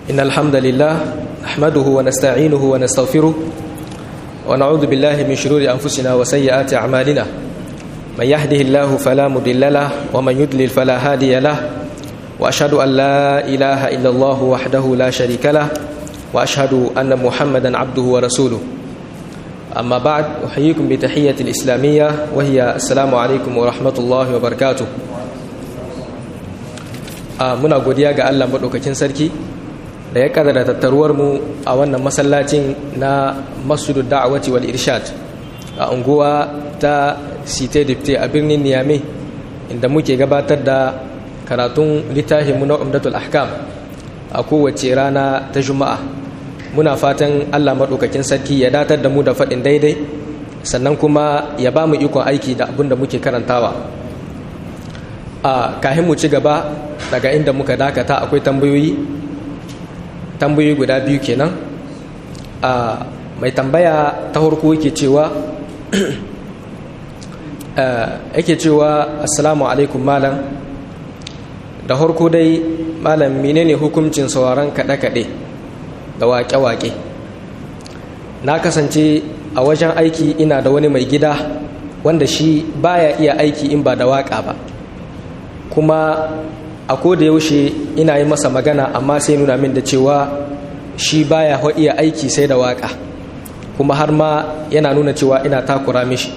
إن الحمد لله نحمده ونستعينه ونستغفره ونعوذ بالله من شرور أنفسنا وسيئات أعمالنا من يهده الله فلا مضل له ومن يضلل فلا هادي له وأشهد أن لا إله إلا الله وحده لا شريك له وأشهد أن محمدا عبده ورسوله أما بعد أحييكم بتحية الإسلامية وهي السلام عليكم ورحمة الله وبركاته muna godiya ga Allah maɗaukakin sarki da ya kadara tattaruwar mu a wannan masallacin na masudu da'awati wal irshad a unguwa ta site dipte a birnin niyame inda muke gabatar da karatun littafinmu na umdatul ahkam a kowace rana ta juma'a muna fatan Allah maɗaukakin sarki ya datar da mu da faɗin daidai sannan kuma ya ba mu ikon aiki da abin da muke karantawa a kahin mu ci gaba daga inda muka dakata akwai tambayoyi tambayoyi guda biyu kenan a mai tambaya ta harko yake cewa yake cewa assalamu alaikum malam da harko dai malam menene hukuncin sauraron kaɗe-kaɗe da waƙe-waƙe na kasance a wajen aiki ina da wani mai gida wanda shi baya iya aiki in ba da waƙa ba kuma a da yaushe ina yi masa magana amma sai nuna min da cewa shi baya iya aiki sai da waka kuma har ma yana nuna cewa ina takura mishi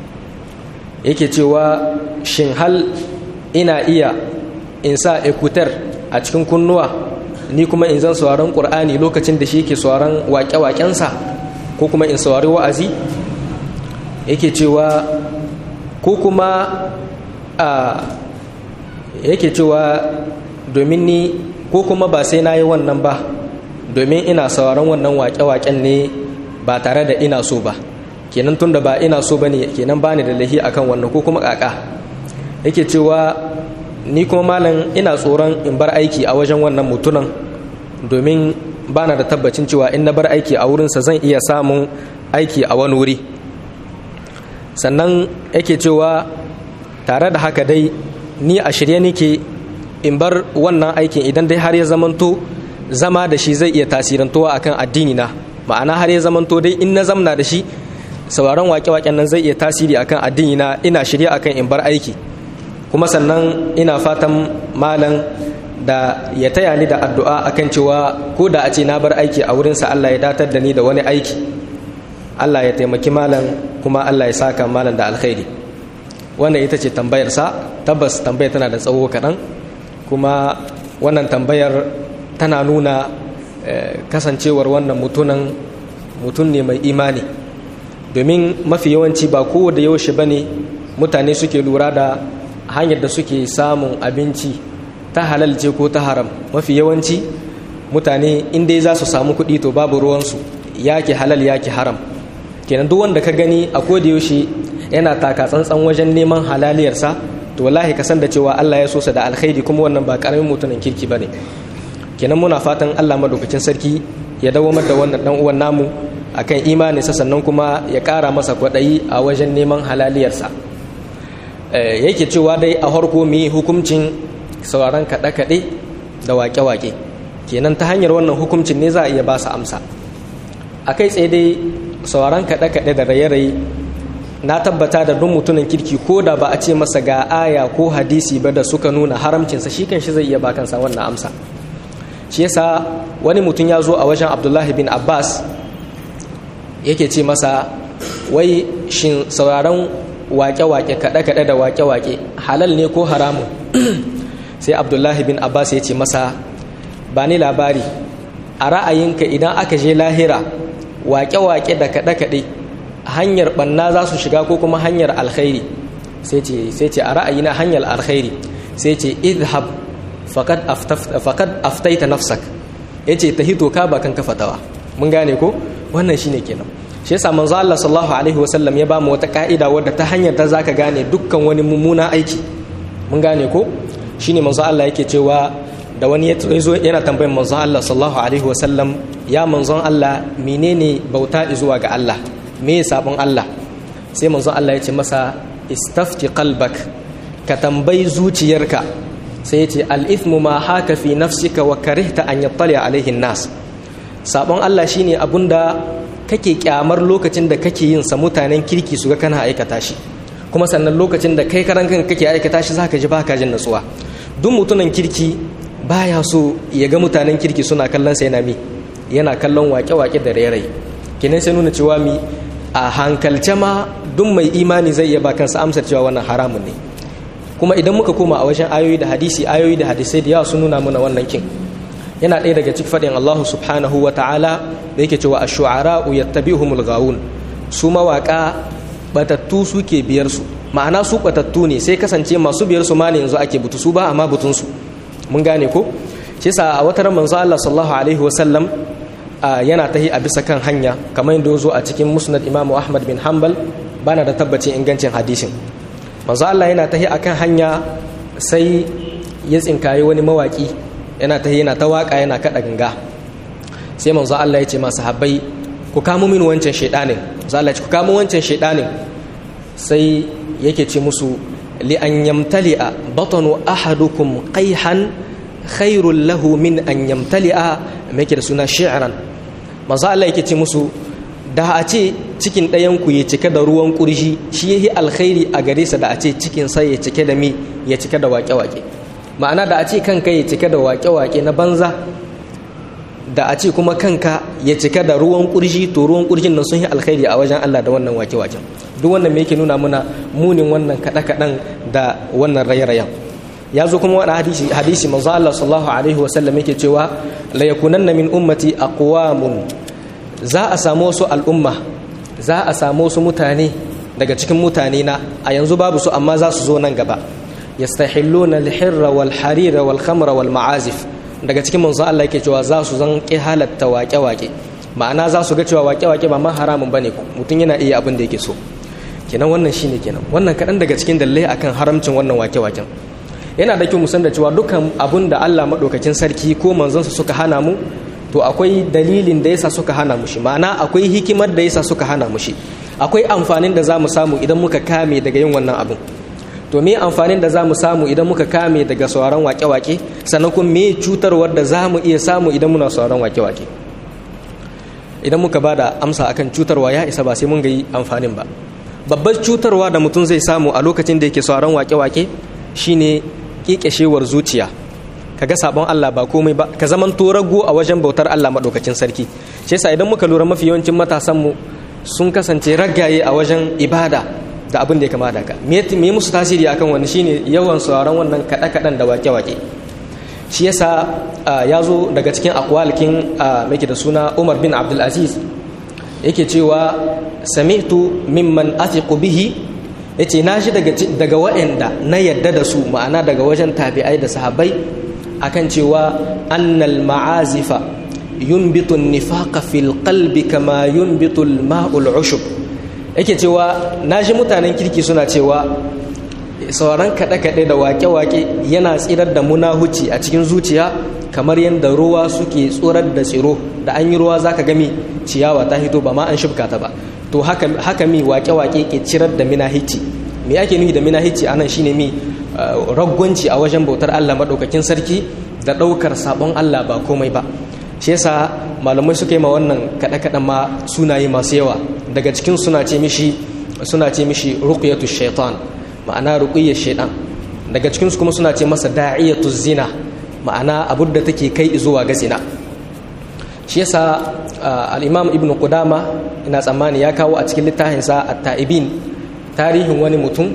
yake cewa shin hal ina iya in sa ekutar a cikin kunnuwa ni kuma in zan sauraron ƙur'ani lokacin da shi yake sauraron waƙe-waƙensa ko kuma in saurari wa'azi yake cewa ko kuma a yake cewa domin ni ko kuma ba sai na yi wannan ba domin ina sauran wannan wake-waken ne ba tare da ina so ba kenan tun da ba ina so ba ne kenan ba ni da lahi akan wannan ko kuma kaka yake cewa ni kuma malam ina tsoron in bar aiki a wajen wannan mutunan domin ba na da tabbacin cewa in na bar aiki a wurinsa zan iya samun aiki a wani wuri sannan yake cewa tare da haka dai ni a shirye nake in bar wannan aikin idan dai har ya zamanto zama da shi zai iya tasirantowa akan addini na ma'ana har ya zamanto dai in na zamna da shi sauraron wake-waken nan zai iya tasiri akan addini na ina shirye akan in bar aiki kuma sannan ina fatan malam da ya taya ni da addu'a akan cewa ko da a ce na bar aiki a wurinsa Allah ya datar da ni da wani aiki Allah ya taimaki malam kuma Allah ya saka malam da alkhairi wannan ita ce tambayarsa tabbas tambayar tana da tsawo kaɗan kuma wannan tambayar tana nuna kasancewar wannan mutunan mutum ne mai imani domin mafi yawanci ba kowa da yaushe ba ne mutane suke lura da hanyar da suke samun abinci ta halal ce ko ta haram mafi yawanci mutane inda za su samu kuɗi to babu ruwansu yaki halal yaki haram kenan duk wanda ka gani a koda yaushe yana taka tsantsan wajen neman halaliyarsa to wallahi ka san da cewa Allah ya so sa da alkhairi kuma wannan ba karamin mutumin kirki bane kenan muna fatan Allah madaukakin sarki ya dawamar da wannan dan uwan namu akan imani sa sannan kuma ya kara masa kwadayi a wajen neman halaliyarsa yake cewa dai a harko mu hukuncin sauraron kaɗe kaɗe da wake wake kenan ta hanyar wannan hukuncin ne za a iya ba su amsa a kai tsaye dai sauraron kaɗe kaɗe da raye-raye na tabbata da duk mutumin kirki ko da ba a ce masa ga aya ko hadisi ba da suka nuna haramcinsa shi kan shi zai iya ba kansa wannan amsa shi yasa wani mutum ya zo a wajen abdullahi bin abbas yake ce masa wai shin sauraron wake-wake kaɗe-kaɗe da wake-wake halal ne ko haramun sai abdullahi bin abbas ya ce masa ba ni labari a ra'ayinka idan aka je lahira wake-wake da kaɗe-kaɗe hanyar ɓanna za su shiga ko kuma hanyar alkhairi sai ce a ra'ayi na hanyar alkhairi sai ce idhab faqad aftaita nafsak yace ta hito ka ba kan kafatawa mun gane ko wannan shine kenan shi yasa manzo Allah sallallahu alaihi wasallam ya ba mu wata ka'ida wadda ta hanyar ta zaka gane dukkan wani mummuna aiki mun gane ko shine manzo Allah yake cewa da wani ya zo yana tambayar manzo Allah sallallahu alaihi wasallam ya manzon Allah menene bauta zuwa ga Allah me sabon Allah sai manzon Allah ya ce masa istafti qalbak ka tambayi zuciyarka sai yace al-ithmu ma haka fi nafsika wa karihta an yattali alaihi nas sabon Allah shine abunda kake kyamar lokacin da kake yin sa mutanen kirki su ga kana aikata shi kuma sannan lokacin da kai karan kanka kake aikata shi zaka ji baka jin natsuwa duk mutumin kirki baya so ya ga mutanen kirki suna kallon sa yana mi yana kallon wake-wake da rairayi kenan sai nuna cewa mi a hankalce ma duk mai imani zai iya ba kansa amsar cewa wannan haramun ne kuma idan muka koma a wajen ayoyi da hadisi ayoyi da hadisai da yawa sun nuna mana wannan kin yana ɗaya daga cikin faɗin Allah subhanahu wa ta'ala da yake cewa ash-shu'ara'u yattabi'uhumul ghawun su mawaka batattu suke biyar su ma'ana su batattu ne sai kasance masu biyar su ma ne yanzu ake butu su ba amma butun su mun gane ko shi sa a wata manzo Allah sallallahu alaihi wa sallam yana tahi a bisa kan hanya kamar yadda zo a cikin musnad Imam Ahmad bin Hanbal bana da tabbacin ingancin hadisin manzo Allah yana tahi akan hanya sai ya tsinkaye wani mawaki yana tahi yana ta waka yana kada ganga sai manzo Allah ya ce masu habbai ku kamo min wancan shaidanin manzo Allah ya ce ku kamo wancan shaidanin sai yake ce musu li an yamtali'a batanu ahadukum qayhan khairul lahu min an yamtali'a me yake da suna shi'ran manzo Allah yake ce musu da a ce cikin ɗayan ku ya cike da ruwan kurji shi yahi alkhairi a gare sa da a ce cikin sa ya cike da mi ya cike da waƙe-waƙe ma'ana da a ce kanka ya cike da waƙe-waƙe na banza da a ce kuma kanka ya cika da ruwan kurji to ruwan kurjin nan sun yi alkhairi a wajen Allah da wannan wake-waken duk wannan me yake nuna muna munin wannan kaɗe-kaɗen da wannan raye-rayen ya zo kuma wani hadisi hadisi manzo Allah sallallahu alaihi wasallam yake cewa la yakunanna min ummati aqwamun za a samu wasu al'umma za a samu wasu mutane daga cikin mutane na a yanzu babu su amma za su zo nan gaba yastahilluna al-hirra wal harira wal khamra wal ma'azif daga cikin manzo Allah yake cewa za su zan ƙi halatta waƙe-waƙe ma'ana za su ga cewa waƙe-waƙe ba ma haramun bane mutum yana iya abin da yake so kenan wannan shine kenan wannan kaɗan daga cikin dalilai akan haramcin wannan waƙe-waƙen yana da kyau mu san da cewa dukkan abun da Allah maɗaukakin sarki ko manzonsa suka hana mu to akwai dalilin da yasa suka hana mu shi ma'ana akwai hikimar da yasa suka hana mu shi akwai amfanin da za mu samu idan muka kame daga yin wannan abin to me amfanin da za mu samu idan muka kame daga sauran wake-wake sannan kuma me cutarwar da za mu iya samu idan muna sauran wake-wake idan muka ba da amsa akan cutarwa ya isa ba sai mun ga yi amfanin ba babbar cutarwa da mutum zai samu a lokacin da yake sauran wake-wake shine kekeshewar zuciya kaga sabon Allah ba komai ba ka zaman rago a wajen bautar Allah madaukakin sarki shi yasa idan muka lura mafi yawancin matasan mu sun kasance ragaye a wajen ibada da abin da ya kama da ka me musu tasiri akan wani shine yawan sauraron wannan kaɗe-kaɗen da wake-wake shi yasa ya zo daga cikin akwalikin mai da suna umar bin abdulaziz yake cewa sami'tu mimman athiqu bihi yace na shi daga daga waɗanda na yadda da su ma'ana daga wajen tabi'ai da sahabbai akan cewa annal ma'azifa yunbitu nifaqa fil qalbi kama yunbitu al-ma'ul ushub yake cewa na shi mutanen kirki suna cewa sauran kaɗe-kaɗe da wake-wake yana tsirar da munahuci a cikin zuciya kamar yadda ruwa suke tsorar da tsiro da an yi ruwa za ka gami ciyawa ta hito ba ma an shibka ta ba to haka mi wake-wake ke cirar da minahici me ake nufi da minahici anan shine mi ragwanci a wajen bautar allah maɗaukakin sarki da ɗaukar sabon allah ba komai ba shi yasa malamai suka yi ma wannan kaɗe-kaɗen ma sunaye masu yawa daga cikin suna ce mishi suna ce mishi ruqyatu shaitan ma'ana ruqiyyar shaitan daga cikin su kuma suna ce masa da'iyatu zina ma'ana abud da take kai zuwa ga zina shi yasa al-imam ibnu qudama ina tsammani ya kawo a cikin littafin sa at-ta'ibin tarihin wani mutum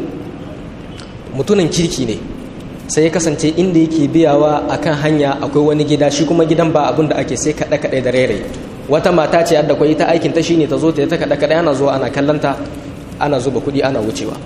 mutumin kirki ne sai ya kasance inda yake biyawa akan hanya akwai wani gida shi kuma gidan ba abin da ake sai kaɗe kaɗe da rere wata mata ce yadda kwai ita aikin ta shine ta zo ta ta kaɗe kaɗe ana zuwa ana kallanta ana zuba kuɗi ana wucewa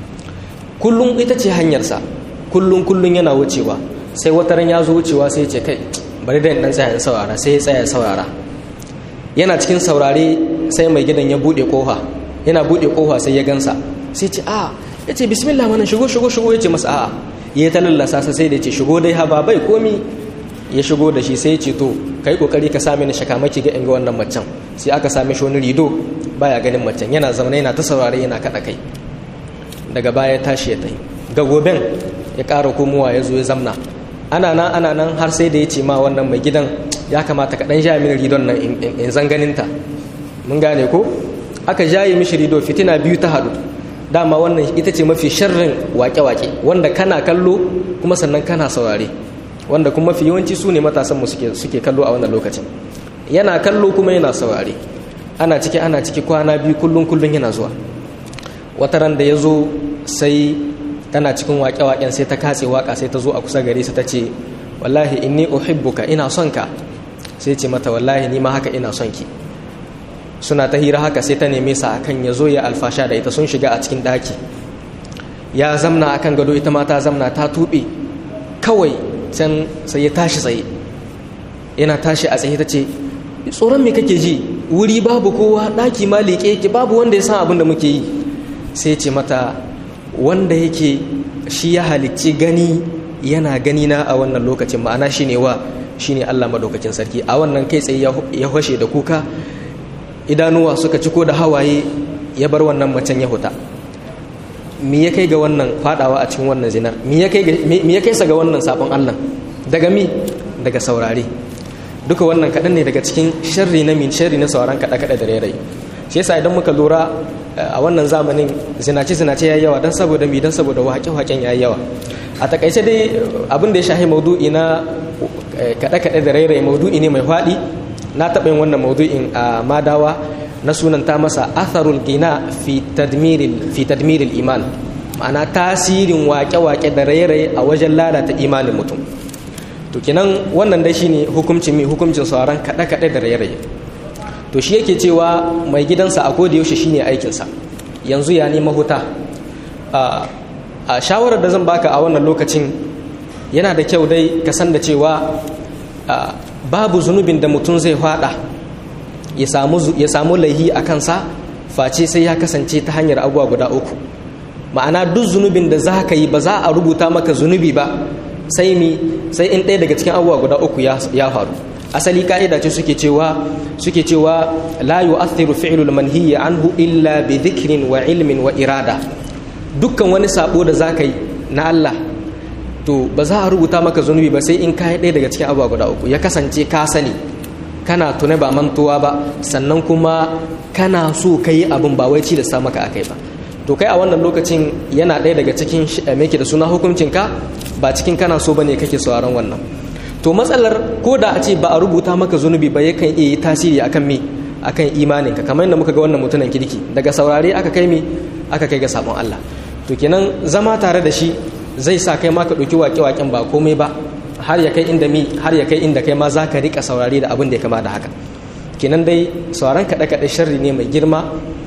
kullum ita ce hanyarsa kullum kullum yana wucewa sai wata ran ya zo wucewa sai ce kai bari da dan tsaya saurara sai ya tsaya saurara yana cikin saurare sai mai gidan ya buɗe kofa yana buɗe kofa sai ya gansa sai ce a ya ce bismillah mana shigo shigo shigo ya ce masa a'a ya ta lallasa sa sai da ce shigo dai haba bai komi ya shigo da shi sai ya ce to kai kokari ka sami ni shakamaki ga inga wannan macen sai aka same shi wani rido baya ganin macen yana zaune yana ta saurare yana kada kai daga baya tashi ya tai ga goben ya ƙara komowa ya zo ya zamna ana nan ana nan har sai da ya ce ma wannan mai gidan ya kamata ka dan jaye mini ridon nan in zan ganinta mun gane ko aka jaye mishi rido fitina biyu ta haɗu dama wannan ita ce mafi sharrin wake-wake wanda kana kallo kuma sannan kana saurare wanda kuma mafi yawanci su ne matasanmu suke kallo a wannan lokacin yana kallo kuma yana saurare ana ciki ana ciki kwana biyu kullum kullum yana zuwa wata ran da ya zo sai tana cikin waƙe-waƙen sai ta katse waƙa sai ta zo a kusa gare su ta ce wallahi inni uhibbuka ina son ka sai ce mata wallahi ni ma haka ina son ki suna ta hira haka sai ta neme sa akan ya zo ya alfasha da ita sun shiga a cikin ɗaki ya zamna akan gado ita ma ta zamna ta tuɓe kawai can sai ya tashi tsaye yana tashi a tsaye ta ce tsoron me kake ji wuri babu kowa ɗaki ma leƙe yake babu wanda ya san abin da muke yi sai ce mata wanda yake shi ya halicci gani yana gani na a wannan lokacin ma'ana shine wa shine Allah madaukakin sarki a wannan kai tsaye ya hoshe da kuka idanuwa suka ciko da hawaye ya bar wannan macen ya huta me ya kai ga wannan fadawa a cikin wannan zinar me ya kai sa ga wannan sabon Allah daga mi daga saurare duka wannan kaɗan ne daga cikin sharri na min sharri na sauran kaɗe-kaɗe da rairayi shi yasa idan muka lura a wannan zamanin zinace zinace yayi yawa dan saboda mi dan saboda waƙe-waƙen yayi yawa a takaice dai abin da ya shahi maudu'i na kaɗe-kaɗe da rairayi maudu'i ne mai faɗi na taɓa yin wannan maudu'in a madawa na sunanta masa atharul gina fi tadmiril iman ma'ana tasirin waƙe-waƙe da rairaye a wajen lalata imanin mutum to kinan wannan dai shine hukuncin mi hukuncin sauran kaɗe-kaɗe da rairaye to shi yake cewa mai gidansa a koda yaushe shine aikinsa yanzu ya nema huta a shawarar da zan baka a wannan lokacin yana da kyau dai ka san da cewa babu zunubin da mutum zai fada ya samu laihi a kansa face sai ya kasance ta hanyar abuwa guda uku ma'ana duk zunubin da za ka yi ba za a rubuta maka zunubi ba sai mi sai in ɗaya daga cikin abuwa guda uku ya faru asali ka'ida ce suke cewa suke cewa la yu'athiru fi'lul manhiyi anhu illa bi dhikrin wa ilmin wa irada dukkan wani sabo da za ka yi na Allah to ba za a rubuta maka zunubi ba sai in ka yi ɗaya daga cikin abuwa guda uku ya kasance ka sani kana tune ba mantuwa ba sannan kuma kana so ka yi abin ba wai da sa maka akai ba to kai a wannan lokacin yana ɗaya daga cikin meke da suna hukuncinka ba cikin kana so ba ne kake sauraron wannan to matsalar ko da a ce ba a rubuta maka zunubi ba yakan iya yi tasiri akan me akan imaninka kamar yadda muka ga wannan mutumin kirki daga saurare aka kai me aka kai ga sabon Allah to kenan zama tare da shi zai sa kai ma ka ɗauki waƙe-waƙen ba komai ba har ya kai inda mi har ya kai inda kai ma za ka rika saurare da abin da ya kama da haka kenan dai sauran kaɗe-kaɗe sharri ne mai girma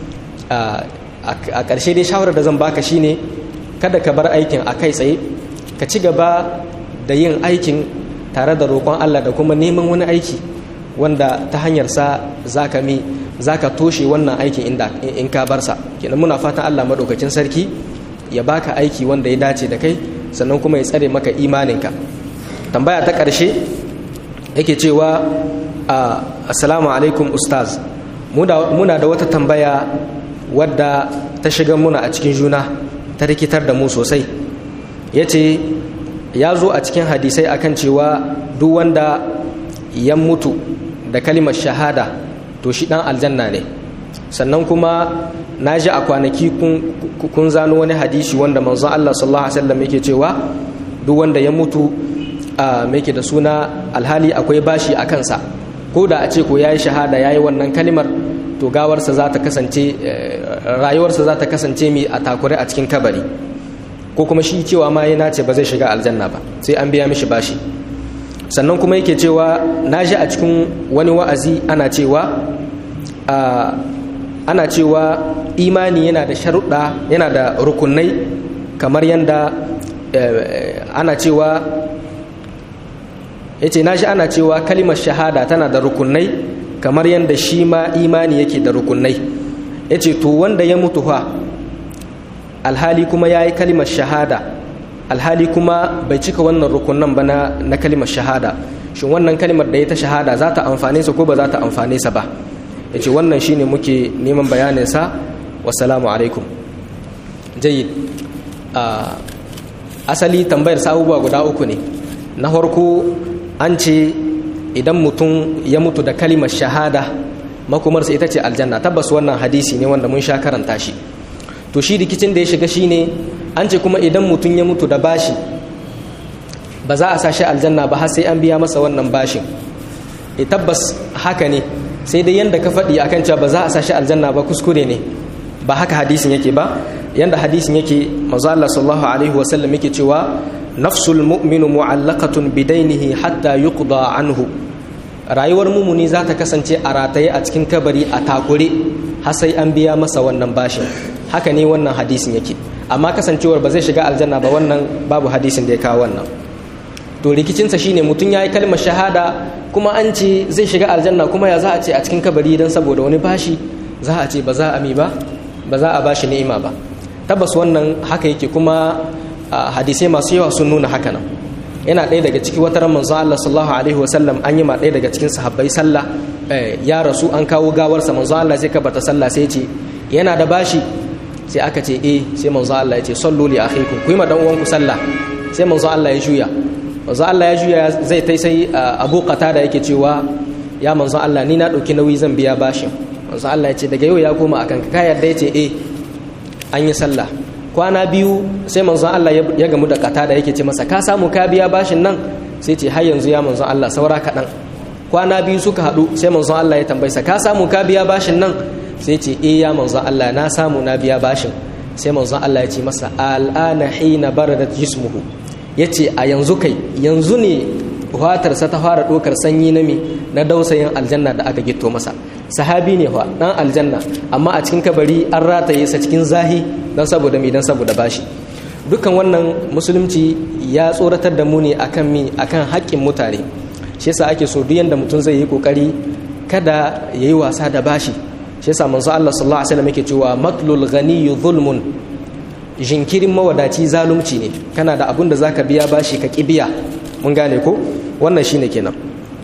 a ƙarshe dai shawarar da zan baka shine kada ka bar aikin a kai tsaye ka ci gaba da yin aikin tare da roƙon Allah da kuma neman wani aiki wanda ta hanyar sa zaka mi zaka toshe wannan aikin inda in ka bar sa kenan muna fatan Allah madaukakin sarki ya baka aiki wanda ya dace da kai sannan kuma ya tsare maka imaninka tambaya ta ƙarshe yake cewa assalamu alaikum ustaz muna da wata tambaya wadda ta shiga muna a cikin juna ta rikitar da mu sosai ya ce ya zo a cikin hadisai akan cewa duk wanda ya mutu da kalimar shahada to shi dan aljanna ne sannan kuma na ji a kwanaki kun zano wani hadisi wanda manzon Allah sallallahu alaihi wasallam yake cewa duk wanda ya mutu a mai da suna alhali akwai bashi a kansa ko da a ce ko yayi shahada yayi wannan kalimar to gawarsa za ta kasance rayuwarsa za ta kasance mai a takure a cikin kabari ko kuma shi cewa ma yana ce ba zai shiga aljanna ba sai an biya mishi bashi sannan kuma yake cewa na ji a cikin wani wa'azi ana cewa ana cewa imani yana da sharuɗa yana da rukunai kamar yadda ana cewa ya ce na shi ana cewa kalimar shahada tana da rukunai kamar yadda shi ma imani yake da rukunai ya ce to wanda ya mutu fa alhali kuma ya yi kalimar shahada alhali kuma bai cika wannan rukunan ba na kalimar shahada shin wannan kalimar da ya ta shahada za ta amfane sa ko ba za ta amfane sa ba ya ce wannan shi ne muke neman bayaninsa wasalamu alaikum jayid asali tambayar sabuwa guda uku ne na farko an ce idan mutum ya mutu da kalimar shahada makomarsa ita ce aljanna tabbas wannan hadisi ne wanda mun sha karanta shi to shi rikicin da ya shiga shine an ce kuma idan mutum ya mutu da bashi ba za a sa shi aljanna ba har sai an biya masa wannan bashin e tabbas haka ne sai dai yanda ka faɗi akan cewa ba za a sa shi aljanna ba kuskure ne ba haka hadisin yake ba yanda hadisin yake manzo Allah sallallahu alaihi wa sallam yake cewa nafsul mu'minu mu'allaqatun bidainihi hatta yuqda anhu rayuwar mumuni za ta kasance a rataye a cikin kabari a takure har sai an biya masa wannan bashin haka ne wannan hadisin yake amma kasancewar ba zai shiga aljanna ba wannan babu hadisin da ya kawo wannan to rikicinsa shine mutum ya yi kalmar shahada kuma an ce zai shiga aljanna kuma ya za a ce a cikin kabari don saboda wani bashi za a ce ba za a mi ba ba za a bashi ni'ima ba tabbas wannan haka yake kuma hadisai masu yawa sun nuna haka nan yana ɗaya daga ciki wata manzo Allah sallallahu alaihi wasallam an yi ma ɗaya daga cikin sahabbai sallah ya rasu an kawo gawarsa manzo Allah sai kabarta sallah sai ce yana da bashi sai aka ce eh sai manzo Allah ya ce sallu li akhikum ku yi ma dan uwanku sallah sai manzo Allah ya juya manzo Allah ya juya zai tai sai Abu Qatada yake cewa ya manzo Allah ni na dauki nauyi zan biya bashin manzo Allah ya ce daga yau ya koma akan ka yarda ya ce eh an yi sallah kwana biyu sai manzo Allah ya gamu da Qatada yake ce masa ka samu ka biya bashin nan sai ce har yanzu ya manzo Allah saura kaɗan kwana biyu suka haɗu sai manzo Allah ya tambaye ka samu ka biya bashin nan sai ce eh ya manzo Allah na samu na biya bashin sai manzo Allah ya ce masa al'ana hina baradat jismuhu ya ce a yanzu kai yanzu ne fatarsa ta fara ɗaukar sanyi na mi na dausayin aljanna da aka gito masa sahabi ne fa ɗan aljanna amma a cikin kabari an rataye sa cikin zahi don saboda mi don saboda bashi dukkan wannan musulunci ya tsoratar da mu ne akan mi akan haƙƙin mutane shi yasa ake so duk yanda mutum zai yi kokari kada ya yi wasa da bashi shi yasa manzo Allah sallallahu alaihi wasallam yake cewa matlul ghaniyyu zulmun jinkirin mawadaci zalunci ne kana da abun da zaka biya bashi ka kibiya mun gane ko wannan shine kenan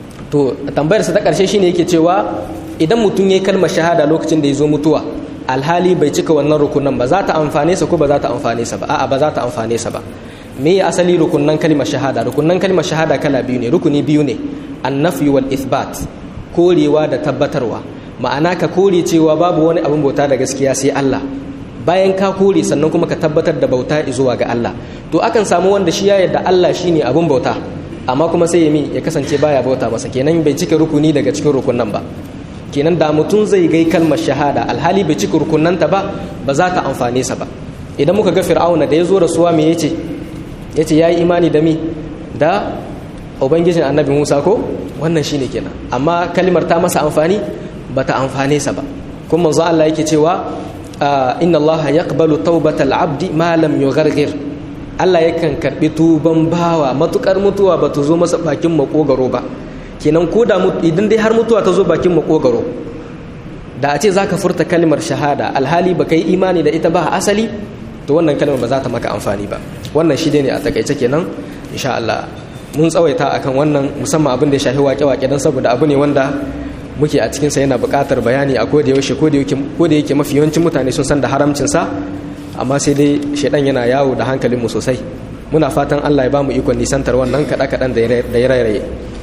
to tambayar sa ta karshe shine yake cewa idan mutum yayi kalmar shahada lokacin da ya zo mutuwa alhali bai cika wannan rukunan ba za ta amfane sa ko ba za ta amfane sa ba a'a ba za ta amfane sa ba me ya asali rukunan kalmar shahada rukunan kalmar shahada kala biyu ne rukuni biyu ne annafi wal ithbat korewa da tabbatarwa ma'ana ka kore cewa babu wani abin bauta da gaskiya sai Allah bayan ka kore sannan kuma ka tabbatar da bauta zuwa ga Allah to akan samu wanda shi ya yarda Allah shine abin bauta amma kuma sai ya mi ya kasance baya bauta masa kenan bai cika rukuni daga cikin rukunan ba kenan da mutum zai gai kalmar shahada alhali bai cika rukunanta ba ba za ta amfane sa ba idan muka ga fir'auna da ya zo rasuwa me yace yace yayi imani da mi da ubangijin annabi Musa ko wannan shine kenan amma kalmar ta masa amfani bata amfane sa ba kuma manzo Allah yake cewa inna Allah yaqbalu tawbatal abdi ma lam yughargir Allah yakan karbi tuban bawa matukar mutuwa bata zo masa bakin makogaro ba kenan ko da idan dai har mutuwa ta zo bakin makogaro da a ce zaka furta kalmar shahada alhali baka yi imani da ita ba asali to wannan kalmar ba za ta maka amfani ba wannan shi ne a takaice kenan insha Allah mun tsawaita akan wannan musamman abin da ya shafi wake-wake don saboda abu ne wanda muke a cikinsa yana buƙatar bayani a koda yaushe ko da yake mafi yawancin mutane sun san da haramcinsa amma sai dai shaidan yana yawo da hankalinmu sosai muna fatan allah ya ba mu ikon nisantar wannan kaɗa-kaɗan da ya rairaye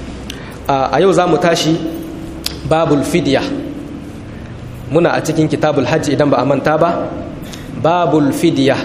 a yau za mu tashi babul fidya muna a cikin kitabul hajji idan ba a manta ba babul fidya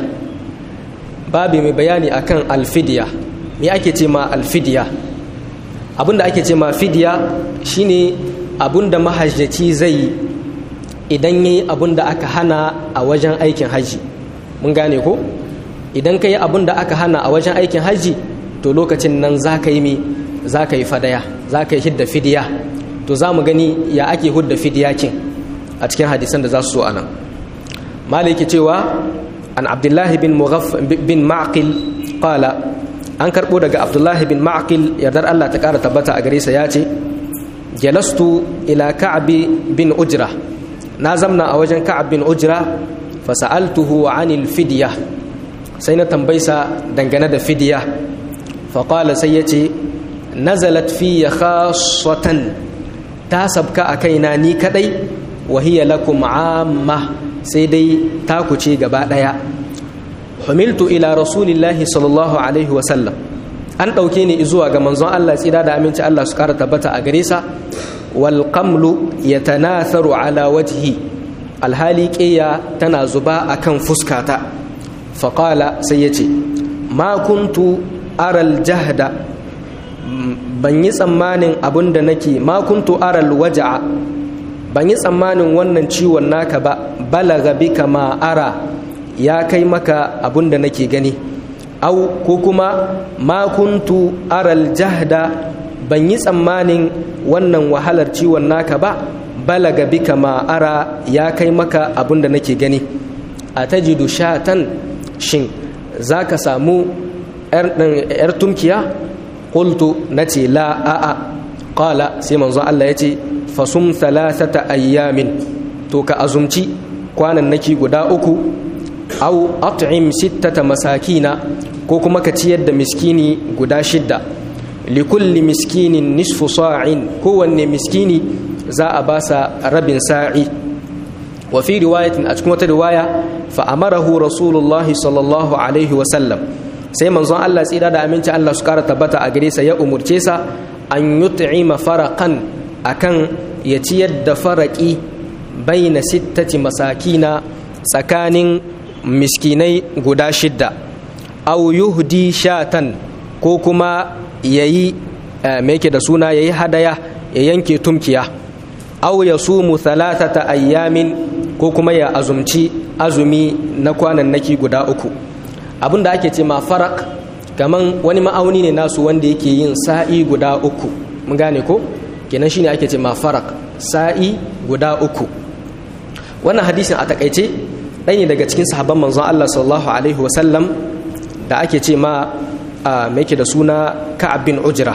babi mai bayani akan alfidya me ake ce ma alfidya abinda ake ce ma fidya shine abinda mahajjaci zai yi idan yayi abinda aka hana a wajen aikin haji mun gane ko idan ka yi abinda aka hana a wajen aikin haji to lokacin nan za ka yi mi za ka yi fadaya za ka yi hidda fidiya to za mu gani ya ake hudda fidiya kin a cikin hadisan da za su so anan maliki cewa an abdullahi bin mughaff bin ma'qil qala an karbo daga abdullahi bin ma'qil yardar Allah ta kara tabbata a gare sa yace jalastu ila ka'b bin ujra na zamna a wajen ka'ab bin ujra fa sa'altuhu 'anil fidya sai na tambaysa dangane da fidya fa qala sai yace nazalat fi khassatan ta sabka a kaina ni kadai wa hiya lakum 'amma sai dai taku ce gaba daya humiltu ila rasulillahi sallallahu alaihi wasallam an ɗauke ni zuwa ga manzon Allah tsira da aminci Allah su ƙara tabbata a gare sa wal qamlu yatanatharu ala wajhi alhali ƙeya tana zuba akan fuskata faƙala sai ya ce ma kuntu aral jahda ban yi tsammanin abin da nake ma kuntu aral waja'a ban yi tsammanin wannan ciwon naka ba balaga bika ma ara ya kai maka abin da nake gani au ko kuma ma kuntu aral jahda ban yi tsammanin wannan wahalar ciwon naka ba balaga bika ma ara ya kai maka abin da nake gani a tajidu shatan shin za ka samu 'yar tumkiya qultu nace la a'a qala sai manzon Allah yace fasum thalathata ayyamin to ka azumci kwanan naki guda uku au at'im sittata masakina ko kuma ka ciyar da miskini guda shidda likulli miskinin nisfu sa'in kowanne miskini za a basa rabin sa'i wa fi riwayatin a cikin wata riwaya fa amarahu rasulullahi sallallahu alaihi wa sallam sai manzon Allah tsira da aminci Allah su kara tabbata a gare sa ya umurce sa an yut'ima faraqan akan ya ciyar da faraki baina sittati masakina tsakanin miskinai guda shidda aw yuhdi shatan ko kuma yayi me yake da suna yayi hadaya ya yanke tumkiya aw yasumu thalathata ayyamin ko kuma ya azumci azumi na kwanannaki guda uku abin da ake ce ma farak kaman wani ma'auni ne nasu wanda yake yin sa'i guda uku mun gane ko kenan shine ake ce ma farak sa'i guda uku wannan hadisin a takaice ɗaya ne daga cikin sahabban manzon Allah sallallahu alaihi wasallam da ake ce ma me yake da suna Ka'ab bin Ujra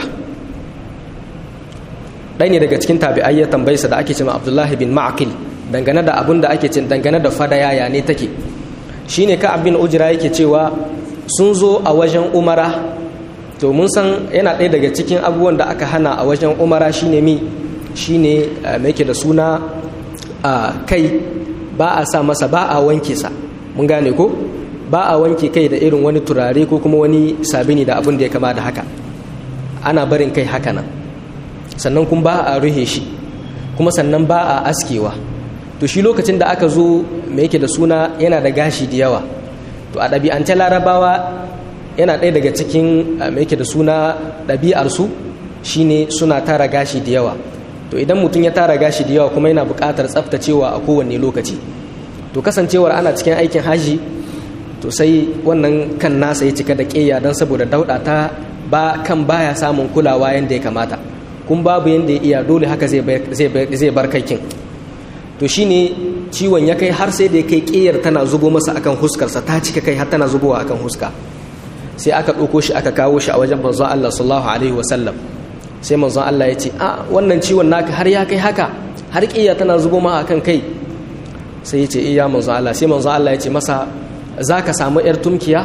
ɗaya ne daga cikin tabi'ai ya tambaye sa da ake ce ma Abdullahi bin Ma'qil dangane da abin da ake ce dangane da fadaya ya ne take shine ka abin ujira yake cewa sun zo a wajen umara to mun san yana ɗaya daga cikin abubuwan da aka hana a wajen umara shine mi shine mai yake da suna a kai ba a sa masa ba a wanke sa mun gane ko ba a wanke kai da irin wani turare ko kuma wani sabini da abin da ya kama da haka ana barin kai haka nan sannan kuma ba a ruhe shi kuma sannan ba a askewa to shi lokacin da aka zo mai yake da suna yana da gashi da yawa to a ɗabi'ance larabawa yana ɗaya daga cikin mai yake da suna ɗabi'arsu shine suna tara gashi da yawa to idan mutum ya tara gashi da yawa kuma yana buƙatar tsaftacewa a kowane lokaci to kasancewar ana cikin aikin haji to sai wannan kan nasa ya cika da ƙeya don saboda dauɗa ta ba kan baya samun kulawa yadda ya kamata kun babu yadda ya iya dole haka zai bar kaikin to shine ciwon ya kai har sai da ya kai ƙiyar tana zubo masa akan huskarsa ta cika kai har tana zubowa akan huska sai aka ɗauko shi aka kawo shi a wajen manzon Allah sallallahu alaihi wasallam sai manzon Allah ya ce a wannan ciwon naka har ya kai haka har ƙiyar tana zubo ma akan kai sai ya ce iya manzon Allah sai manzon Allah ya ce masa za ka samu yar tumkiya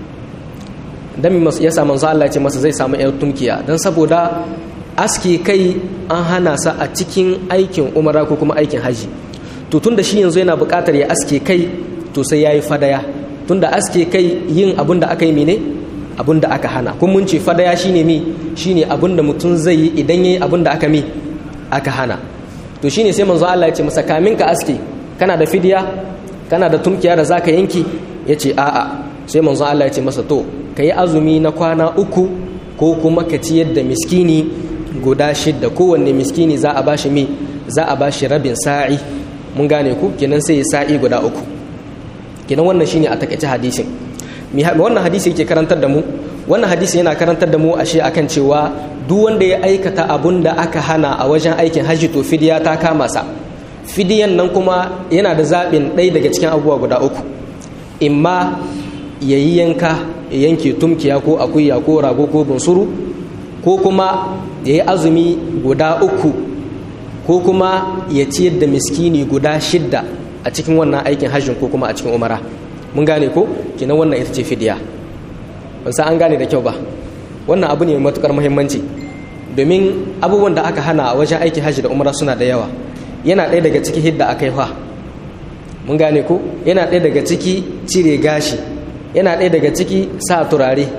dan ya sa manzon Allah ya ce masa zai samu yar tumkiya dan saboda aske kai an hana sa a cikin aikin umara ko kuma aikin haji to tunda shi yanzu yana buƙatar ya aske kai to sai yayi fadaya tunda aske kai yin abin da aka yi mene abin da aka hana kun mun ce fadaya shine mi shine abin da mutum zai yi idan yayi abin da aka mi aka hana to shine sai manzo Allah ya ce masa kamin ka aske kana da fidiya kana da tumkiya da zaka yanki yace a'a sai manzo Allah ya ce masa to kayi azumi na kwana uku ko kuma ka ciyar da miskini guda shidda kowanne miskini za a bashi mi za a bashi rabin sa'i mun gane ku kenan sai ya sa'i guda uku kenan wannan shine a takaice hadisin wannan hadisi yake karantar da mu wannan hadisi yana karantar da mu ashe akan cewa duk wanda ya aikata abun da aka hana a wajen aikin hajji to fidiya ta kama sa fidiyan nan kuma yana da zaɓin ɗaya daga cikin abubuwa guda uku imma ya yi yanka ya yanke tumkiya ko akuya ko rago ko bunsuru ko kuma ya yi azumi guda uku ko kuma ya ciyar da miskini guda shidda a cikin wannan aikin hajjin ko kuma a cikin umara mun gane ko kinan wannan ita ce fidiya ban san an gane da kyau ba wannan abu ne mai matukar muhimmanci domin abubuwan da aka hana a wajen aikin hajji da umara suna da yawa yana ɗaya daga ciki hidda aka yi fa mun gane ko yana ɗaya daga ciki cire gashi yana ɗaya daga ciki sa turare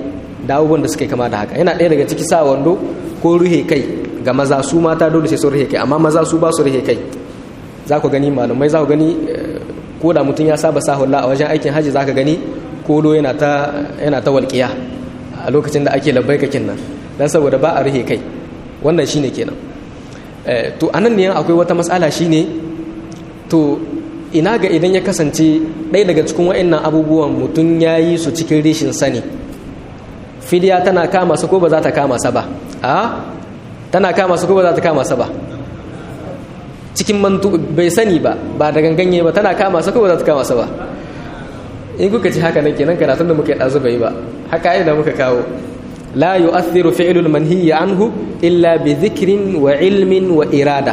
da abubuwan da suke kama da haka yana ɗaya daga ciki sa wando ko ruhe kai ga maza su mata dole sai sun ruhe kai amma maza su ba su ruhe kai za ku gani malumai za ku gani ko da mutum ya saba sa hula a wajen aikin hajji za ka gani kolo yana ta yana ta walƙiya a lokacin da ake labbai kakin nan dan saboda ba a ruhe kai wannan shine kenan to anan ne akwai wata matsala shine to ina ga idan ya kasance ɗaya daga cikin wa'annan abubuwan mutum ya yi su cikin rishin sani fidiya tana kama su ko ba za ta kama sa ba a tana kama su ko ba za ta kama sa ba cikin mantu bai sani ba ba da ganganye ba tana kama sa ko ba za ta kama sa ba in kuka ci haka nan kenan karatun da muka yi ɗazu bai ba haka yi da muka kawo la yu'athiru fi'lul manhiyyi anhu illa bi dhikrin wa ilmin wa irada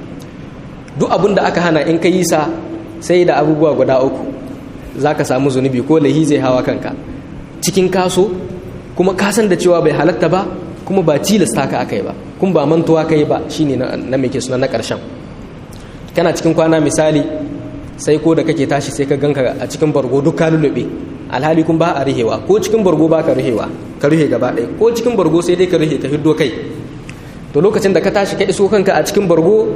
duk abin da aka hana in ka yi sa sai da abubuwa guda uku za ka samu zunubi ko lahi zai hawa kanka cikin kaso kuma kasan da cewa bai halatta ba kuma ba tilasta ka aka yi ba kuma ba mantuwa ka yi ba shine na mai ke suna na ƙarshen kana cikin kwana misali sai ko da kake tashi sai ka ganka a cikin bargo duk ka lulluɓe alhali kun ba a rihewa ko cikin bargo ba ka rihewa ka rihe gaba ɗaya ko cikin bargo sai dai ka rihe ka hiddo kai to lokacin da ka tashi ka iso kanka a cikin bargo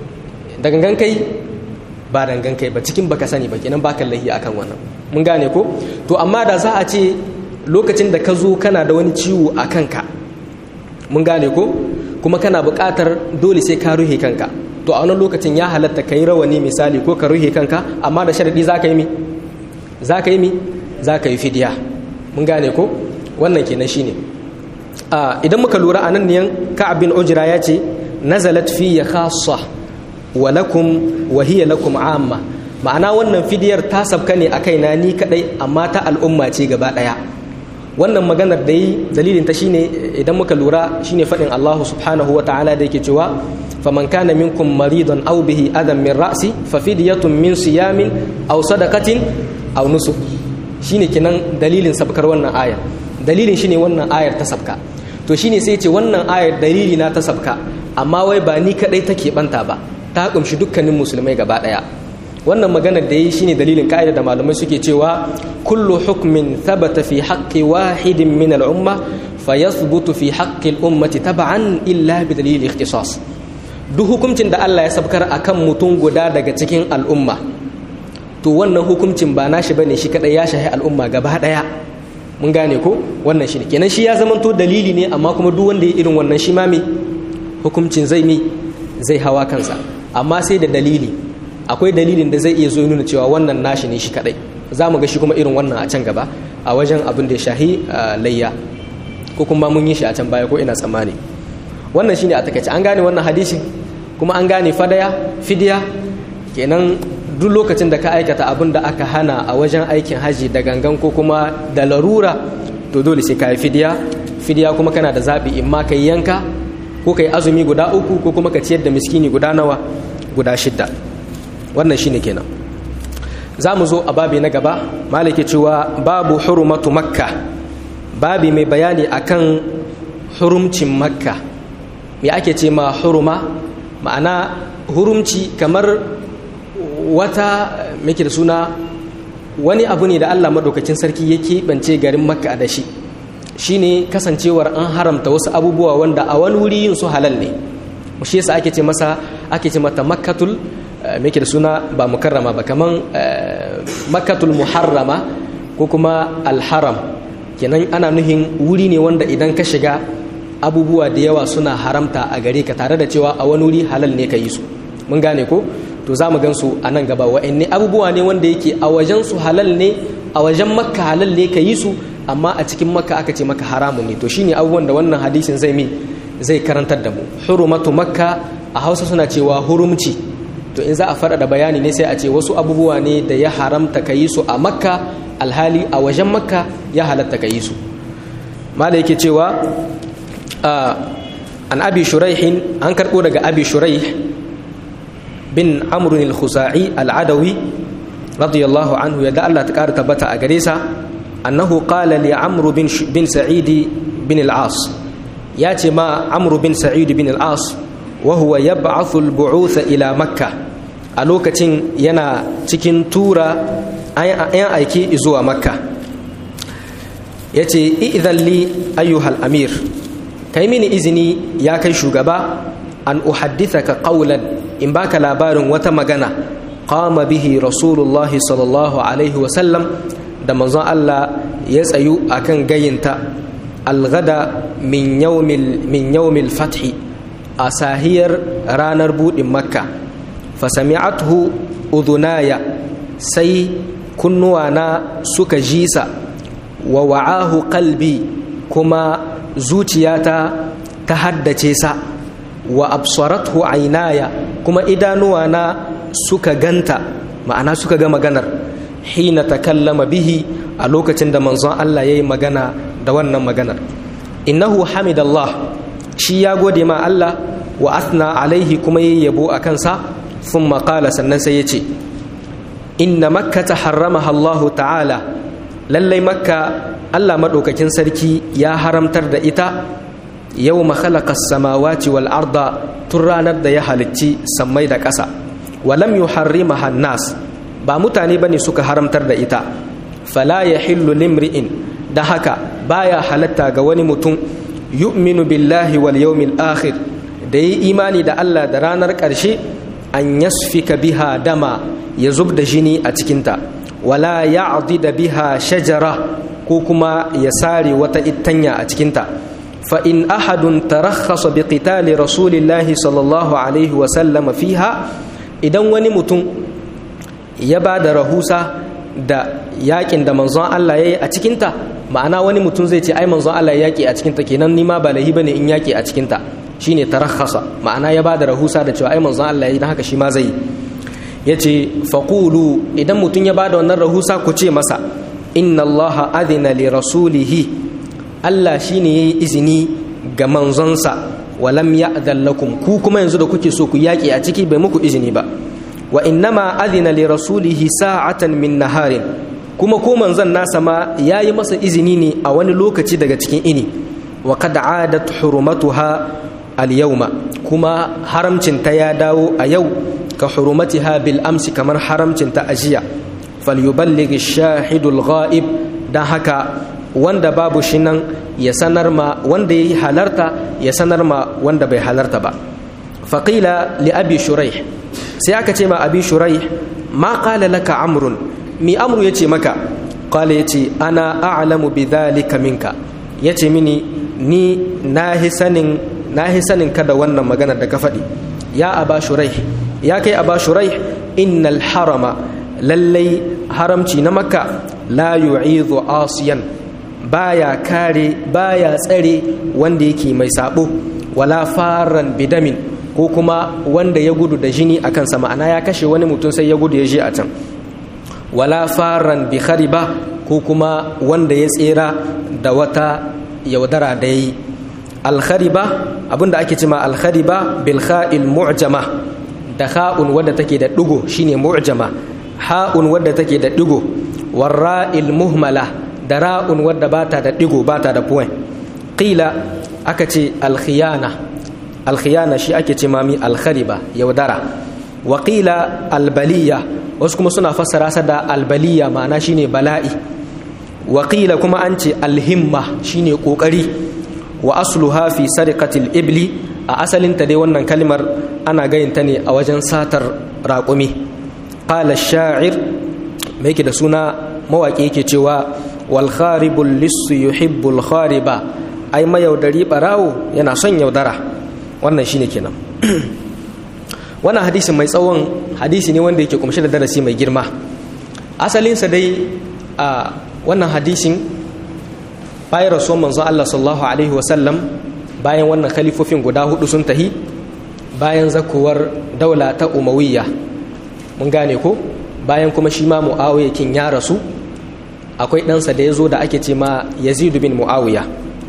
da gangan kai ba dangan kai ba cikin baka sani ba kenan baka lahi akan wannan mun gane ko to amma da za a ce lokacin da ka zo kana da wani ciwo a kanka mun gane ko kuma kana buƙatar dole sai ka ruhe kanka to a wannan lokacin ya halatta ka yi rawani misali ko ka ruhe kanka amma da sharadi za ka yi mi za ka yi mi za ka yi fidiya mun gane ko wannan kenan shine idan muka lura a nan niyan ka'ab bin ujra ya ce nazalat fi ya khassa wa lakum wa hiya lakum amma ma'ana wannan fidiyar ta sabka ne a kaina ni kadai amma ta al'umma ce gaba daya wannan maganar da yi dalilin ta shine idan muka lura shine fadin Allah subhanahu wa ta'ala da yake cewa faman kana minkum maridan aw bihi adam min ra'si fa fidyatun min siyamin aw sadaqatin aw nusuk shine kinan dalilin sabkar wannan ayar dalilin shine wannan ayar ta sabka to shine sai ce wannan ayar dalili na ta sabka amma wai ba ni kadai take banta ba ta kumshi dukkanin musulmai gaba daya wannan maganar da yi shine dalilin ka'ida da malamai suke cewa kullu hukmin thabata fi haqqi wahidin min al-umma fayathbutu fi haqqi al-ummati tab'an illa bi dalil ikhtisas duk hukuncin da Allah ya sabkar akan mutum guda daga cikin al'umma to wannan hukuncin ba nashi bane shi kadai ya shahi al'umma gaba daya mun gane ko wannan shi ne kenan shi ya zamanto dalili ne amma kuma duk wanda ya irin wannan shi ma me hukuncin zai mi zai hawa kansa amma sai da dalili akwai dalilin da zai iya zo nuna cewa wannan nashi ne shi kadai za mu ga shi kuma irin wannan a can gaba a wajen abin da ya shahi layya ko kuma mun yi shi a can baya ko ina tsammani wannan shine a takaice an gane wannan hadisi kuma an gane fadaya fidiya kenan duk lokacin da ka aikata abin da aka hana a wajen aikin haji da gangan ko kuma da larura to dole sai ka yi fidiya fidiya kuma kana da zaɓi in ma ka yi yanka ko ka yi azumi guda uku ko kuma ka ciyar da miskini guda nawa guda shidda wannan shine kenan za mu zo a babi na gaba malaki cewa babu hurumatu makka babi mai bayani akan hurumcin makka me ake ce ma huruma ma'ana hurumci kamar wata muke da suna wani abu ne da Allah madaukakin sarki ya keɓance garin makka da shi shine kasancewar an haramta wasu abubuwa wanda a wani wuri yin su halal ne shi yasa ake ce masa ake ce mata makkatul muke da suna ba mukarrama ba kaman makkatul muharrama ko kuma alharam kenan ana nuhin wuri ne wanda idan ka shiga abubuwa da yawa suna haramta a gare ka tare da cewa a wani wuri halal ne ka yi su mun gane ko to za mu gansu a nan gaba wa'anne abubuwa ne wanda yake a wajen su halal ne a wajen makka halal ne ka yi su amma a cikin makka aka ce maka haramun ne to shine abubuwan da wannan hadisin zai mi zai karantar da mu hurumatu makka a hausa suna cewa hurumci to in za a faɗa da bayani ne sai a ce wasu abubuwa ne da ya haramta ka yi su a makka alhali a wajen makka ya halatta ka yi su mala yake cewa an abi shuraihin an karɓo daga abi shuraih bin amrun al-khuzai al-adawi radiyallahu anhu yadda Allah ta ƙara tabbata a gare sa annahu qala li amru bin bin sa'id bin al-as ya ce ma amru bin sa'id bin al-as wa huwa yab'athu al-bu'uth ila makkah a lokacin yana cikin tura ayan aiki zuwa makka yace idhan li ayyuhal amir kai mini izini ya kai shugaba an uhaddithaka qawlan in baka labarin wata magana qama bihi rasulullah sallallahu alaihi wa sallam da manzon Allah ya tsayu akan gayinta algada min yawmil min yawmil fathi a sahiyar ranar budin makka fasami'athu udhunaya sai kunnuwana suka jisa wa wa'ahu qalbi kuma zuciyata ta haddace sa wa absarathu aynaya kuma idanuwana suka ganta ma'ana suka ga maganar hina takallama bihi a lokacin da manzon Allah yayi magana da wannan maganar innahu hamidallah shi ya gode ma Allah wa athna alaihi kuma yayi yabo a kansa thumma qala sannan sai yace inna makkata harramaha Allah ta'ala lallai makka Allah madaukakin sarki ya haramtar da ita yau khalaqa samawati wal arda tun ranar da ya halicci sammai da ƙasa walam yuharrimaha nas ba mutane bane suka haramtar da ita fala yahillu limri'in da haka baya halatta ga wani mutum yu'minu billahi wal yawmil akhir da yi imani da Allah da ranar ƙarshe an yasfika biha dama ya zub da jini a cikinta wala ya'dida biha shajara ko kuma ya sare wata ittanya a cikinta فإن أحد ترخص بقتال رسول الله صلى الله عليه وسلم فيها idan wani mutum ya ba da rahusa da yakin da manzon Allah ya yi a cikinta ma'ana wani mutum zai ce ai manzon Allah ya yaki a cikinta kenan ni ma ba lahi bane in yaki a cikinta shine tarakhasa ma'ana ya ba da rahusa da cewa ai manzon Allah ya yi dan haka shi ma zai yace faqulu idan mutum ya ba da wannan rahusa ku ce masa inna Allah adina li rasulihi Allah shi ne ya yi izini ga manzonsa walam ya lakum ku kuma yanzu da kuke so ku yaƙi a ciki bai muku izini ba wa innama adina li rasulihi sa'atan min naharin kuma ko manzon nasa ma ya yi masa izini ne a wani lokaci daga cikin ini wa qad adat hurumatuha al yawma kuma haramcin ta ya dawo a yau ka hurumatiha bil amsi kamar haramcin ta ajiya falyuballigh ash-shahidul ghaib dan haka wanda babu shi nan ya sanar ma wanda ya yi halarta ya sanar ma wanda bai halarta ba faƙila li abi shurai sai aka ce ma abi shurai ma ƙala laka amrun mi amru ya ce maka ƙala ya ce ana a'lamu bi dhalika minka ya ce mini ni na hi sanin ka da wannan magana da ka faɗi ya aba shurai ya kai aba shurai innal harama lallai haramci na makka la yu'idhu asiyan baya kare baya tsare wanda yake mai sabo wala faran bidamin ko kuma wanda ya gudu da jini a kansa ma'ana ya kashe wani mutum sai ya gudu ya je a can wala faran bi khariba ko kuma wanda ya tsera da wata yaudara da yi alkhariba abinda ake cima alkhariba bil kha'il mu'jama da kha'un wadda take da digo shine mu'jama ha'un wadda take da digo warra'il muhmala da ra'un wadda bata da digo bata da point qila aka ce alkhiyana alkhiyana shi ake ce mami alkhariba yaudara wa qila albaliya wasu kuma suna fassara sa da albaliya ma'ana shine bala'i wa qila kuma an ce alhimma shine kokari wa asluha fi sariqatil ibli a asalin ta dai wannan kalmar ana gayinta ne a wajen satar raƙumi qala sha'ir mai yake da suna mawaƙi yake cewa wal kharibul lissu yuhibbul khariba ai mayaudari barawo yana son yaudara wannan shine kenan wannan hadisin mai tsawon hadisi ne wanda yake kumshe da darasi mai girma asalinsa dai a wannan hadisin bayan rasuwan manzon Allah sallallahu alaihi wasallam bayan wannan khalifofin guda hudu sun tahi bayan zakuwar daula ta umawiyya mun gane ko bayan kuma shi ma mu'awiya kin ya rasu akwai ɗansa da ya zo da ake ce ma yazidu bin mu'awiya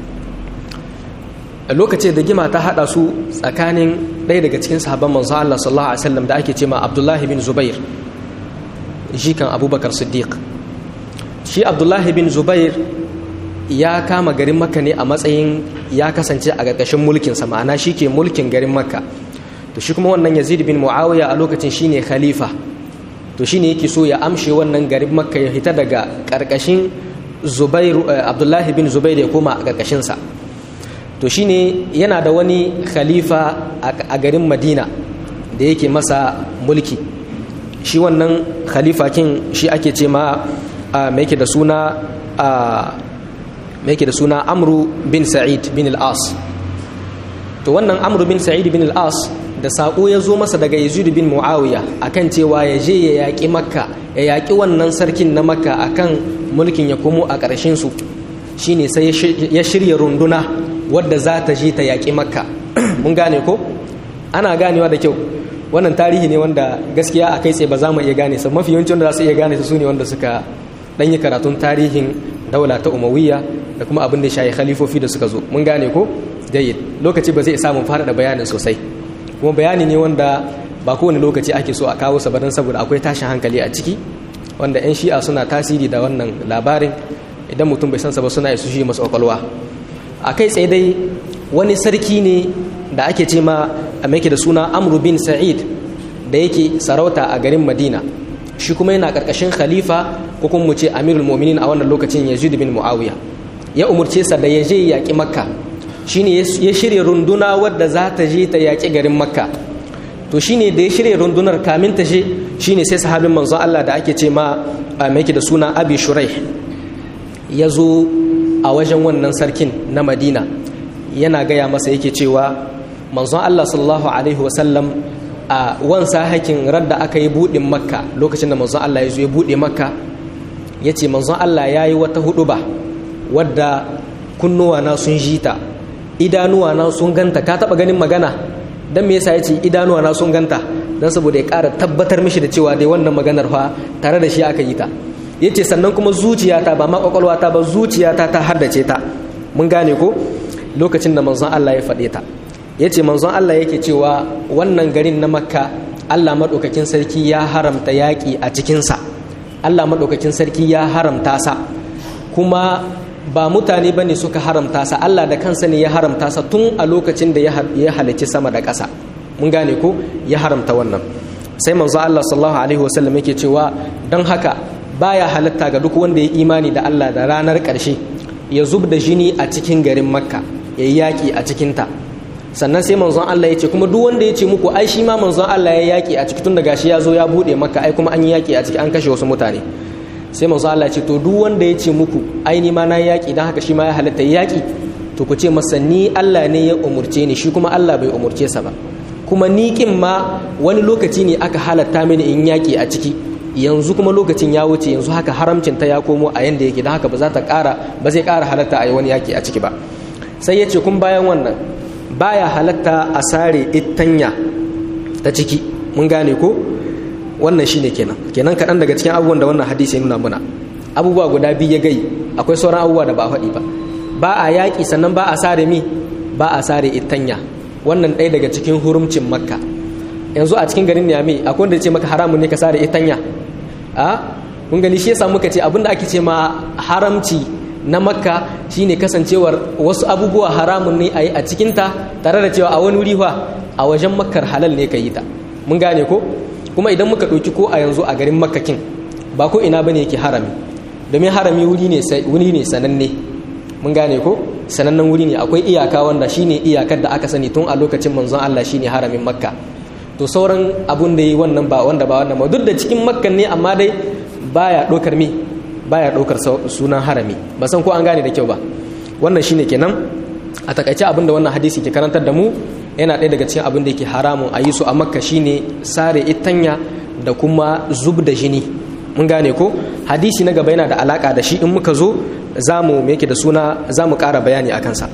a lokacin da gima ta haɗa su tsakanin ɗaya daga cikin sahabban manzo Allah sallallahu alaihi wasallam da ake ce ma abdullahi bin zubair shi kan abubakar siddiq shi abdullahi bin zubair ya kama garin makka ne a matsayin ya kasance a ƙarƙashin mulkinsa ma'ana shi ke mulkin garin makka to shi kuma wannan yazid bin mu'awiya a lokacin shine khalifa to shine yake so ya amshe wannan garin makka ya hita daga ƙarƙashin zubairu abdullahi bin zubairu ya koma a ƙarƙashinsa to shine yana da wani khalifa a garin madina da yake masa mulki shi wannan khalifa kin shi ake ce ma mai yake da suna mai yake da suna amru bin sa'id bin al-as to wannan amru bin sa'id bin al-as da saƙo ya zo masa daga yazid bin muawiya akan cewa ya je ya yaƙi makka ya yaƙi wannan sarkin na makka akan mulkin ya komo a ƙarshen su shine sai ya shirya runduna wadda za ta je ta yaƙi makka mun gane ko ana ganewa da kyau wannan tarihi ne wanda gaskiya a kai tsaye ba za mu iya gane su mafi yawancin wanda za su iya gane su su ne wanda suka ɗan yi karatun tarihin daula ta umawiyya da kuma abin da shayi khalifofi da suka zo mun gane ko jayyid lokaci ba zai samu faɗaɗa bayanin sosai kuma bayani ne wanda ba kowane lokaci ake so a kawo sa don saboda akwai tashin hankali a ciki wanda 'yan shi'a suna tasiri da wannan labarin idan mutum bai san sa ba suna isu shi masu kwakwalwa a kai tsaye dai wani sarki ne da ake ce ma a da suna amru bin sa'id da yake sarauta a garin madina shi kuma yana karkashin khalifa ko kuma mu ce amirul mu'minin a wannan lokacin yazid bin muawiya ya umurce sa da ya je yaƙi makka shine ya shirya runduna wadda za ta je ta yaƙi garin makka to shine da ya shirya rundunar kamin ta je shine sai sahabin manzon Allah da ake ce ma mai da suna abi shuraih ya zo a wajen wannan sarkin na madina yana gaya masa yake cewa manzon Allah sallallahu alaihi wasallam a wansa hakin radda aka yi buɗin makka lokacin da manzon Allah ya zo ya buɗe makka ya ce manzon Allah ya yi wata huɗuba wadda kunnuwana sun ji ta idanuwana sun ganta ka taɓa ganin magana don me yasa ya ce idanuwana sun ganta don saboda ya ƙara tabbatar mishi da cewa dai wannan maganar fa tare da shi aka yi ta ya ce sannan kuma zuciyata ba ma ƙwaƙwalwata ba zuciyata ta haddace ta mun gane ko lokacin da manzon Allah ya faɗe ta ya ce manzon Allah yake cewa wannan garin na makka Allah maɗaukakin sarki ya haramta yaƙi a cikinsa Allah maɗaukakin sarki ya haramta sa kuma ba mutane ba ne suka haramta sa Allah da kansa ne ya haramta sa tun a lokacin da ya halicci sama da ƙasa mun gane ko ya haramta wannan sai manzo Allah sallallahu alaihi wasallam yake cewa don haka baya halatta ga duk wanda ya imani da Allah da ranar ƙarshe ya zub da jini a cikin garin makka ya yi yaƙi a cikinta sannan sai manzon Allah ya ce kuma duk wanda ya ce muku ai shi ma manzon Allah ya yaƙi a ciki tun da gashi ya zo ya buɗe makka ai kuma an yi yaƙi a ciki an kashe wasu mutane sai manzon Allah ya ce to duk wanda ya ce muku ai ni ma na yaƙi dan haka shi ma ya halatta yaƙi to ku ce masa ni Allah ne ya umurce ni shi kuma Allah bai umurce sa ba kuma ni kin ma wani lokaci ne aka halatta mini in yaƙi a ciki yanzu kuma lokacin ya wuce yanzu haka haramcin ta ya komo a yanda yake don haka ba za ta ƙara ba zai ƙara halatta a yi wani yaƙi a ciki ba sai ya ce kun bayan wannan baya halatta a sare itanya ta ciki mun gane ko wannan shine kenan kenan kaɗan daga cikin abubuwan da wannan hadisi ya nuna muna abubuwa guda biyu ya gai akwai sauran abubuwa da ba a faɗi ba ba a yaƙi sannan ba a sare mi ba a sare itanya wannan ɗaya daga cikin hurumcin makka yanzu a cikin garin niyami akwai wanda ya ce maka haramun ne ka sare itanya a kun gani shi yasa muka ce abinda ake ce ma haramci na makka shine kasancewar wasu abubuwa haramun ne a yi a cikinta tare da cewa a wani wuri a wajen makkar halal ne ka yi ta mun gane ko kuma idan muka ɗauki ko a yanzu a garin makkakin ba ko ina bane yake harami domin harami wuri ne wuri ne sananne mun gane ko sanannen wuri ne akwai iyaka wanda shine iyakar da aka sani tun a lokacin manzon Allah shine haramin makka to sauran abun da yi wannan ba wanda ba wannan ba duk da cikin makkan ne amma dai baya ɗaukar mi baya ɗaukar sunan harami ba san ko an gane da kyau ba wannan shine kenan a takaice abin da wannan hadisi ke karantar da mu yana ɗaya daga cikin abin da yake haramun a yi su a makka shine sare itanya da kuma zub da jini mun gane ko hadisi na gaba yana da alaka da shi in muka zo za mu yake da suna za mu ƙara bayani a kansa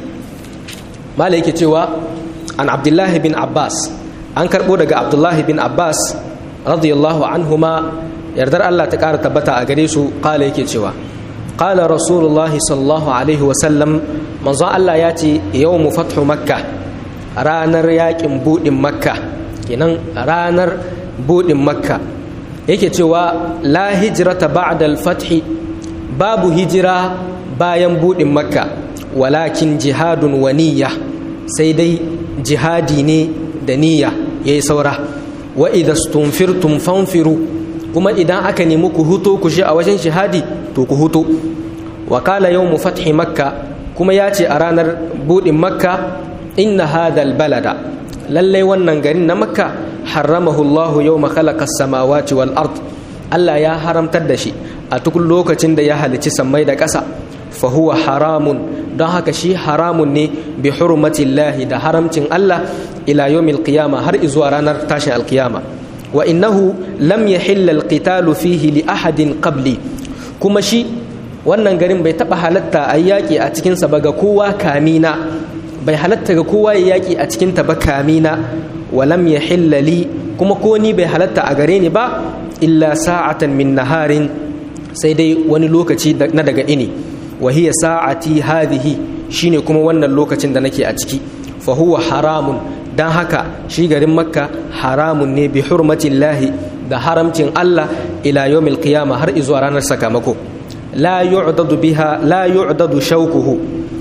mala yake cewa an abdullahi bin abbas an karɓo daga abdullahi bin abbas radiyallahu anhuma yardar allah ta ƙara tabbata a gare su ƙala yake cewa ƙala rasulullahi sallallahu alaihi wasallam manzon allah ya ce yau mu fathu makka ranar yakin buɗin makka kenan ranar buɗin makka yake cewa la hijrata ba'da al-fathi babu hijira bayan buɗin makka walakin jihadun wa niyya sai dai jihadi ne da niyya yayi saura wa idza stunfirtum fanfiru kuma idan aka nemi ku huto ku shi a wajen jihadi to ku huto wa qala yawmu fathi makka kuma ya ce a ranar budin makka inna hadal balada lallai wannan garin na makka haramahu Allahu yawma khalaqa as-samawati wal ard Allah ya haramtar da shi a duk lokacin da ya halici sammai da ƙasa fa huwa haramun don haka shi haramun ne bi hurmatillahi da haramcin Allah ila yawmil qiyama har izuwa ranar tashin alqiyama wa innahu lam yahilla alqitalu fihi li ahadin qabli kuma shi wannan garin bai taba halatta a yaƙi a cikinsa ba ga kowa kamina bai halatta ga kowa ya yaƙi a cikinta ba kamina walam ya hillali kuma ko ni bai halatta a gare ni ba illa sa'atan min naharin sai dai wani lokaci na daga ini wa hiya sa'ati hadhihi shine kuma wannan lokacin da nake a ciki fa huwa haramun dan haka shi garin makka haramun ne bi hurmatillahi da haramcin Allah ila yawmil qiyama har izuwa ranar sakamako la yu'dadu biha la yu'dadu shawkuhu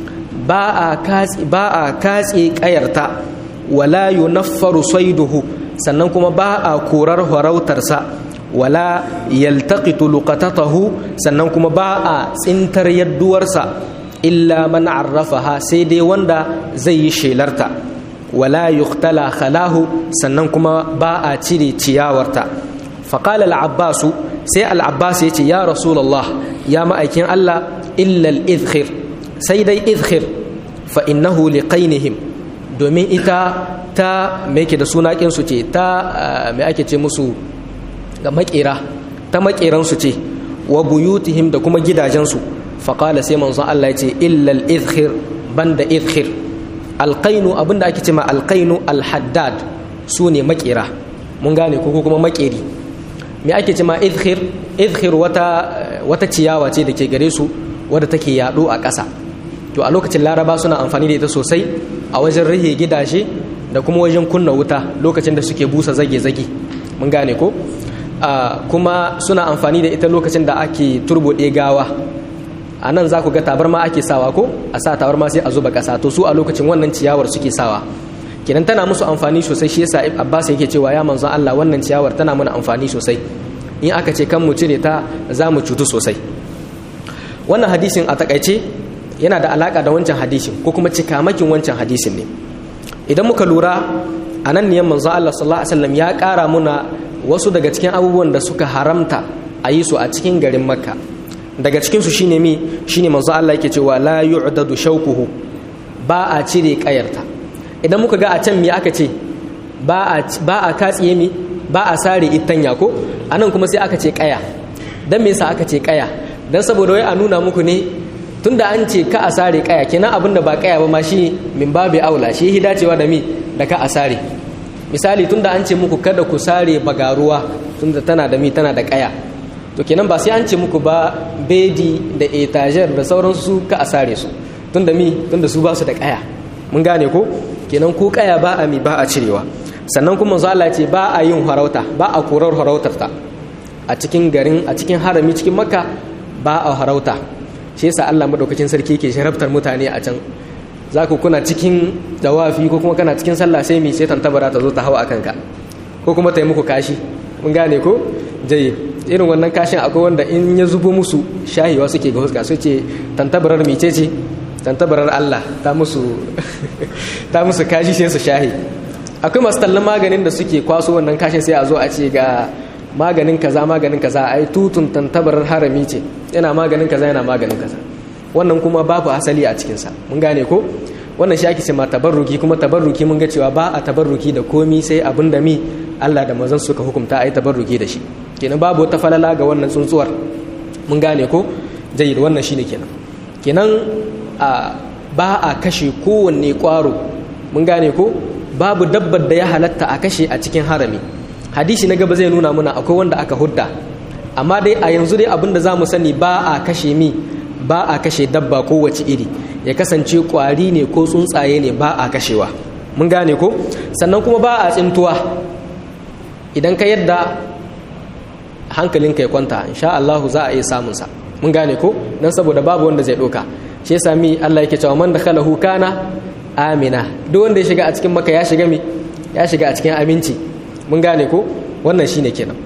ba a katsi ba a katse kayarta wala yunaffaru sayduhu sannan kuma ba a korar harautarsa wala yaltaqitu luqatatahu sannan kuma ba a tsintar yadduwarsa illa man arrafaha sai dai wanda zai yi shelarta wala yuqtala khalahu sannan kuma ba a cire ciyawarta faqala al-abbasu sai al-abbas yace ya rasulullah ya ma'aikin Allah illa al-idkhir sai dai idkhir fa innahu liqainihim domin ita ta me yake da suna su ce ta me ake ce musu ga makera ta makeran su ce wa buyutihim da kuma gidajensu faqala sai manzon Allah ya ce illa al-idkhir banda idkhir alqainu abinda ake ce ma alqainu alhaddad su ne makera mun gane ko kuma makeri me ake ce ma idkhir idkhir wata wata ciyawa ce da ke gare su wadda take yaɗo a ƙasa to a lokacin laraba suna amfani da ita sosai a wajen rihe gidaje da kuma wajen kunna wuta lokacin da suke busa zage-zage mun gane ko kuma suna amfani da ita lokacin da ake turbuɗe gawa a nan za ku ga tabarma ake sawa ko a sa tabarma sai a zuba ƙasa to su a lokacin wannan ciyawar suke sawa kenan tana musu amfani sosai shi yasa abbas yake cewa ya manzon allah wannan ciyawar tana mana amfani sosai in aka ce kan mu cire ta za mu cutu sosai wannan hadisin a takaice yana da alaka da wancan hadisin ko kuma cikamakin wancan hadisin ne idan muka lura a nan ne manzo Allah sallallahu alaihi wasallam ya ƙara muna wasu daga cikin abubuwan da suka haramta a yi su a cikin garin makka daga cikin su shine mi shine manzo Allah yake cewa la yu'dadu shawkuhu ba a cire kayarta idan muka ga a can me aka ce ba a ba a katsiye mi ba a sare itanya ko anan kuma sai aka ce kaya dan me yasa aka ce kaya dan saboda wai a nuna muku ne tunda an ce ka a sare kaya kenan abinda ba kaya ba ma shi min babu aula shi dacewa da mi da ka a sare misali tunda an ce muku kada ku sare bagaruwa tunda tana da mi tana da kaya to kenan ba sai an ce muku ba bedi da etager da sauransu ka a sare su tunda mi tunda su ba su da kaya mun gane ko kenan ko kaya ba a mi ba a cirewa sannan kuma manzo Allah ce ba a yin harauta ba a korar harautar ta a cikin garin a cikin harami cikin makka ba a harauta shi yasa Allah madaukakin sarki yake sharaftar mutane a can za ku kuna cikin dawafi ko kuma kana cikin sallah sai mi sai tantabara ta zo ta hawa akan ka ko kuma ta yi muku kashi mun gane ko jayi irin wannan kashin akwai wanda in ya zubo musu shahiwa suke ga huska su ce tantabarar mice ce tantabarar Allah ta musu ta musu kashi sai su shahi akwai masu tallan maganin da suke kwaso wannan kashin sai a zo a ce ga maganin kaza maganin kaza ai tutun tantabarar harami ce yana maganin kaza yana maganin kaza wannan kuma babu asali a cikinsa mun gane ko wannan shi ake ce ma tabarruki kuma tabarruki mun ga cewa ba a tabarruki da komi sai abin da mi Allah da mazan suka hukunta ai tabarruki da shi kenan babu wata falala ga wannan tsuntsuwar mun gane ko jayyid wannan shine kenan kenan a ba a kashe kowanne kwaro mun gane ko babu dabbar da ya halatta a kashe a cikin harami hadisi na gaba zai nuna muna akwai wanda aka hudda amma dai a yanzu dai abinda za mu sani ba a kashe mi ba a kashe dabba kowace iri ya kasance kwari ne ko tsuntsaye ne ba a kashewa mun gane ko sannan kuma ba a tsintuwa idan ka yadda hankalinka ya kwanta insha Allahu za a iya samunsa mun gane ko dan saboda babu wanda zai doka shi yasa mi Allah yake cewa man dakhalahu kana amina duk wanda ya shiga a cikin maka ya shiga mi ya shiga a cikin aminci mun gane ko wannan shine kenan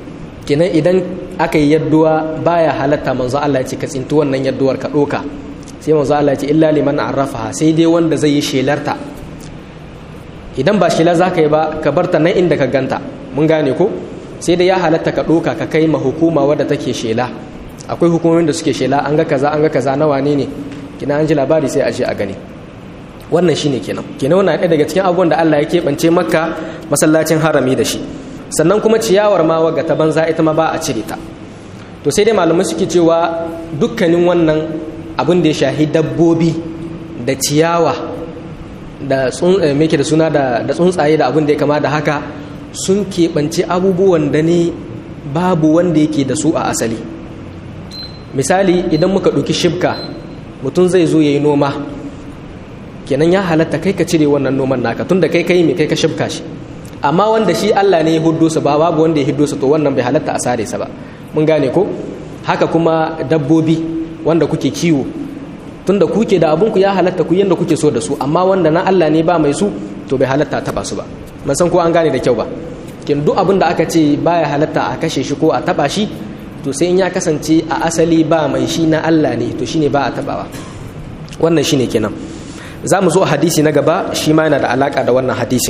kenan idan aka yi yadduwa baya halatta manzo Allah ya ce ka tsinti wannan yadduwar ka ɗoka sai manzo Allah ya ce illa liman arrafaha sai dai wanda zai yi shelarta idan ba shela za ka yi ba ka barta nan inda ka ganta mun gane ko sai dai ya halatta ka ɗoka ka kai ma hukuma wadda take shela akwai hukumomin da suke shela an ga kaza an ga kaza na wane ne kina an ji labari sai a je a gani wannan shine kenan kenan wannan ɗaya daga cikin abubuwan da Allah ya keɓance makka masallacin harami da shi sannan kuma ciyawar ma waga ta banza ita ma ba a cire ta to sai dai malamai suke cewa dukkanin wannan abin da ya shahi dabbobi da ciyawa da meke da suna da tsuntsaye da abin da ya kama da haka sun keɓance abubuwan da ne babu wanda yake da su a asali misali idan muka ɗauki shibka mutum zai zo ya yi noma kenan ya halatta kai ka cire wannan noman naka tun da kai kai mai kai ka shibka shi amma wanda shi Allah ne ya huddo sa ba babu wanda ya hiddo sa to wannan bai halatta a sare sa ba mun gane ko haka kuma dabbobi wanda kuke kiwo tunda kuke da abunku ya halatta ku yanda kuke so da su amma wanda na Allah ne ba mai su to bai halatta taba su ba ban san ko an gane da kyau ba kin duk abin da aka ce baya halatta a kashe shi ko a taba shi to sai in ya kasance a asali ba mai shi na Allah ne to shine ba a tabawa wannan shine kenan za mu zo a hadisi na gaba shi ma yana da alaka da wannan hadisin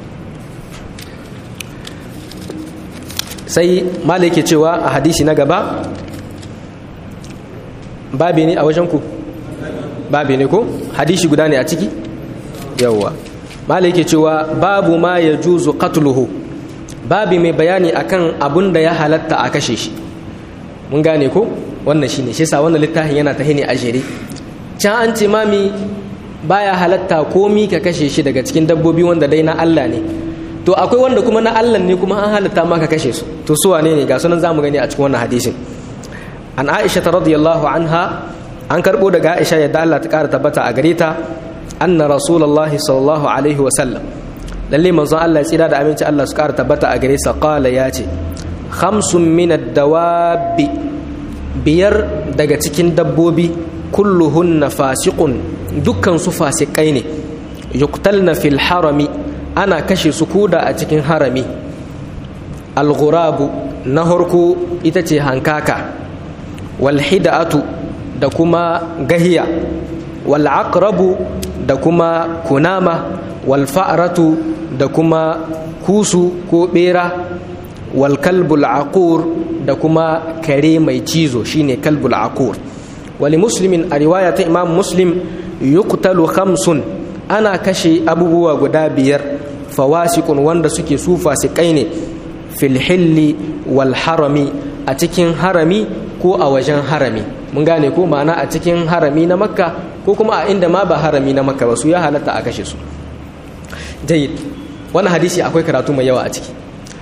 sai mala yake cewa a hadisi na gaba babi ne a wajen ku babi ne ko hadisi guda ne a ciki yawwa mala yake cewa babu ma ya juzu qatluhu babi mai bayani akan abun da ya halatta a kashe shi mun gane ko wannan shine shi yasa wannan littafin yana ta ne a jere can an ce mami baya halatta komi ka kashe shi daga cikin dabbobi wanda dai na Allah ne to akwai wanda kuma na Allah ne kuma an halatta maka kashe su to su wane ne ga sunan zamu gani a cikin wannan hadisin an Aisha radiyallahu anha an karbo daga Aisha yadda Allah ta kara tabbata a gare ta anna rasulullahi sallallahu alaihi wa sallam lalle manzon Allah ya tsira da aminci Allah su kara tabbata a gare sa qala ya ce khamsun min ad-dawabi biyar daga cikin dabbobi kulluhunna fasiqun dukkan su fasikai ne yuqtalna fil harami ana kashe su kuda a cikin harami alghurabu na harko ita ce hankaka walhida'atu da kuma gahiya wal'aqrabu da kuma kunama walfa'ratu da kuma kusu ko bera walkalbul aqur da kuma kare mai cizo shine kalbul aqur wali muslimin a riwaya ta imam muslim yuqtalu khamsun ana kashe abubuwa guda biyar fawasikun wanda suke su fasikai ne fil hilli wal harami a cikin harami ko a wajen harami mun gane ko ma'ana a cikin harami na makka ko kuma a inda ma ba harami na makka ba su ya halatta a kashe su jayyid wannan hadisi akwai karatu mai yawa a ciki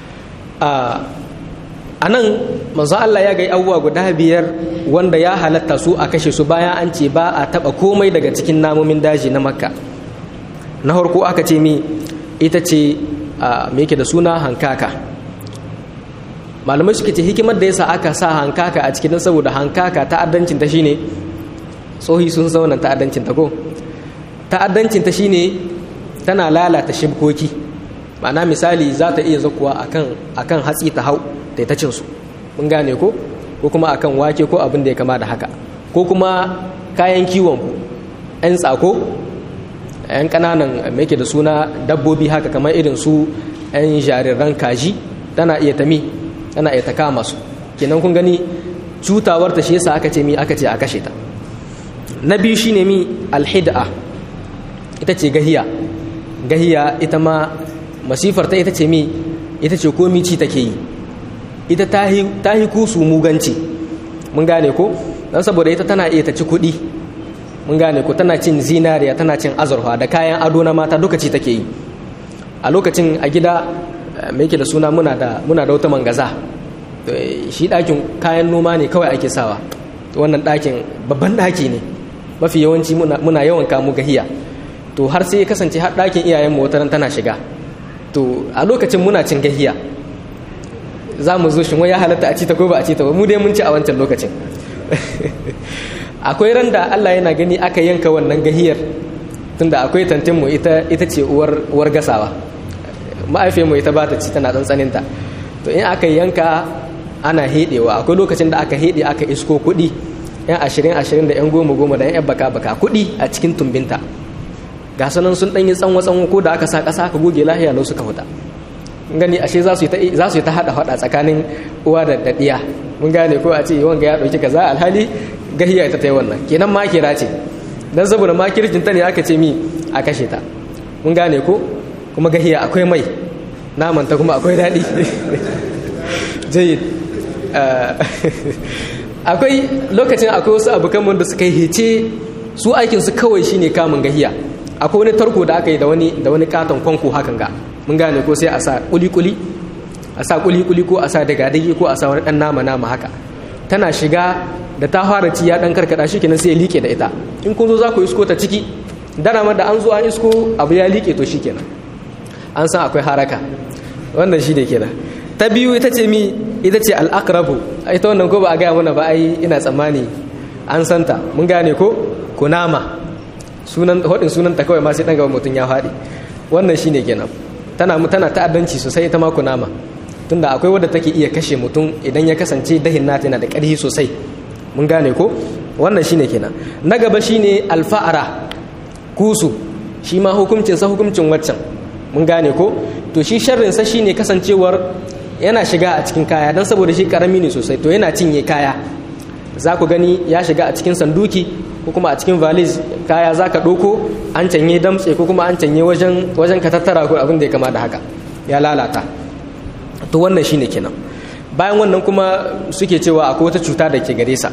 a nan manzo Allah ya gai abubuwa guda biyar wanda ya halatta su a kashe su bayan an ce ba a taba komai daga cikin namomin daji na makka na harko aka ce mi ita ce me yake da suna hankaka malamai suke ce hikimar da yasa aka sa hankaka a cikin saboda hankaka ta'addancin ta shine tsohi sun zauna ta'addancin ta ko ta'addancin ta shine tana lalata shibkoki ma'ana misali za ta iya zakuwa akan akan hatsi ta hau da ta cin su mun gane ko ko kuma akan wake ko abin da ya kama da haka ko kuma kayan kiwon ku 'yan tsako 'yan kananan mai da suna dabbobi haka kamar irin su 'yan jariran kaji tana iya tami tana iya ta kama su kenan kun gani cutawar ta shi yasa aka ce mi aka ce a kashe ta na biyu shine mi alhid'a ita ce gahiya gahiya ita ma masifar ta ita ce mi ita ce komi ci take yi ita ta yi kusu muganci mun gane ko don saboda ita tana iya ta ci kuɗi mun gane ko tana cin zinariya tana cin azurfa da kayan ado na mata duka ci take yi a lokacin a gida mai yake da suna muna da muna da wata mangaza shi ɗakin kayan noma ne kawai ake sawa wannan ɗakin babban ɗaki ne mafi yawanci muna yawan kamu gahiya to har sai ya kasance har ɗakin iyayen mu wataran tana shiga to a lokacin muna cin gahiya za mu zo shin wai ya halatta a ci ta ko ba a ci ta ba mu dai mun ci a wancan lokacin akwai ran da Allah yana gani aka yanka wannan gahiyar tunda akwai tantinmu ita ita ce uwar uwar gasawa ma'aifiyarmu ita ba ta ci tana tsantsaninta to in aka yanka ana hedewa akwai lokacin da aka hede aka isko kuɗi yan ashirin ashirin da yan goma goma da yan baka baka kuɗi a cikin tumbinta ga sanan sun ɗanyi tsanwa tsanwa ko da aka sa ƙasa aka goge lahiya lau suka huta gani ashe za su yi ta haɗa haɗa tsakanin uwa da daɗiya mun gane ko a ce wanga ya ɗauki kaza alhali gahiya ita ta yi wannan kenan makira ce dan saboda makircin ta ne aka ce mi a kashe ta mun gane ko kuma gahiya akwai mai naman ta kuma akwai daɗi jayyid akwai lokacin akwai wasu abokan wanda suka yi hece su aikin su kawai shine kamun gahiya akwai wani tarko da aka yi da wani da wani katon kwanko hakan ga mun gane ko sai a sa kuli-kuli a sa kuli-kuli ko a sa daga-dagi ko a sa wani dan nama-nama haka tana shiga da ta fara ci ya dan karkada shi kenan sai ya like da ita in kun zo za ku isko ta ciki dana ma da an zo an isko abu ya like to shi kenan an san akwai haraka wannan shi ne kenan ta biyu ita ce mi ita ce al'akrabu ita wannan ko ba a gaya mana ba ai ina tsammani an santa mun gane ko kunama sunan hodin sunan ta kawai ma sai dan gaba mutum ya faɗi wannan shine kenan tana tana ta'addanci sosai ita ma kunama tunda akwai wadda take iya kashe mutum idan ya kasance dahin nata yana da ƙarfi sosai mun gane ko wannan shine kenan na gaba shine alfa'ara kusu shi ma hukuncin sa hukuncin waccan mun gane ko to shi sharrin sa shine kasancewar yana shiga a cikin kaya dan saboda shi karami ne sosai to yana cinye kaya za ku gani ya shiga a cikin sanduki ko kuma a cikin valiz kaya za ka ɗauko an canye damtse ko kuma an canye wajen wajen ka tattara ko abin da ya kama da haka ya lalata to wannan shine kenan bayan wannan kuma suke cewa akwai wata cuta da ke gare sa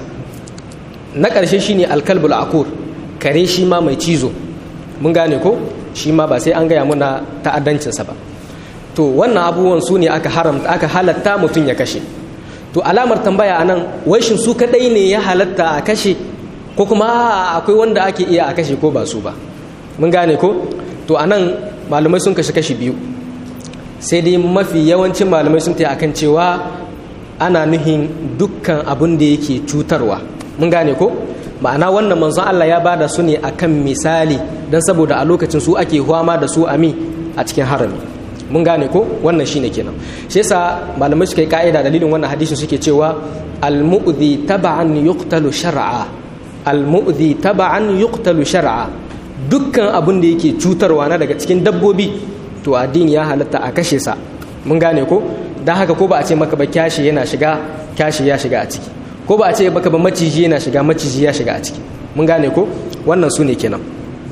na ƙarshe shine alkalbul akur kare shi ma mai cizo mun gane ko shi ma ba sai an gaya muna ta'addancinsa ba to wannan abubuwan su ne aka haramta aka halatta mutum ya kashe to alamar tambaya anan wai shin su kadai ne ya halatta a kashe ko kuma akwai wanda ake iya a kashe ko ba su ba mun gane ko to anan malamai sun kashe kashi biyu sai dai mafi yawancin malamai sun taya akan cewa ana nuhin dukkan abin da yake cutarwa mun gane ko ma'ana wannan manzon Allah ya bada su ne akan misali don saboda a lokacin su ake huwama da su ami a cikin harami mun gane ko wannan shine kenan shi yasa malamai suka yi ka'ida dalilin wannan hadisin suke cewa al-mu'dhi tab'an yuqtalu shar'a al-mu'dhi tab'an yuqtalu shar'a dukkan abin da yake cutarwa na daga cikin dabbobi to addini ya halatta a kashe sa mun gane ko dan haka ko ba a ce maka ba kyashi yana shiga kyashi ya shiga a ciki ko ba a ce baka ba maciji yana shiga maciji ya shiga a ciki mun gane ko wannan su ne kenan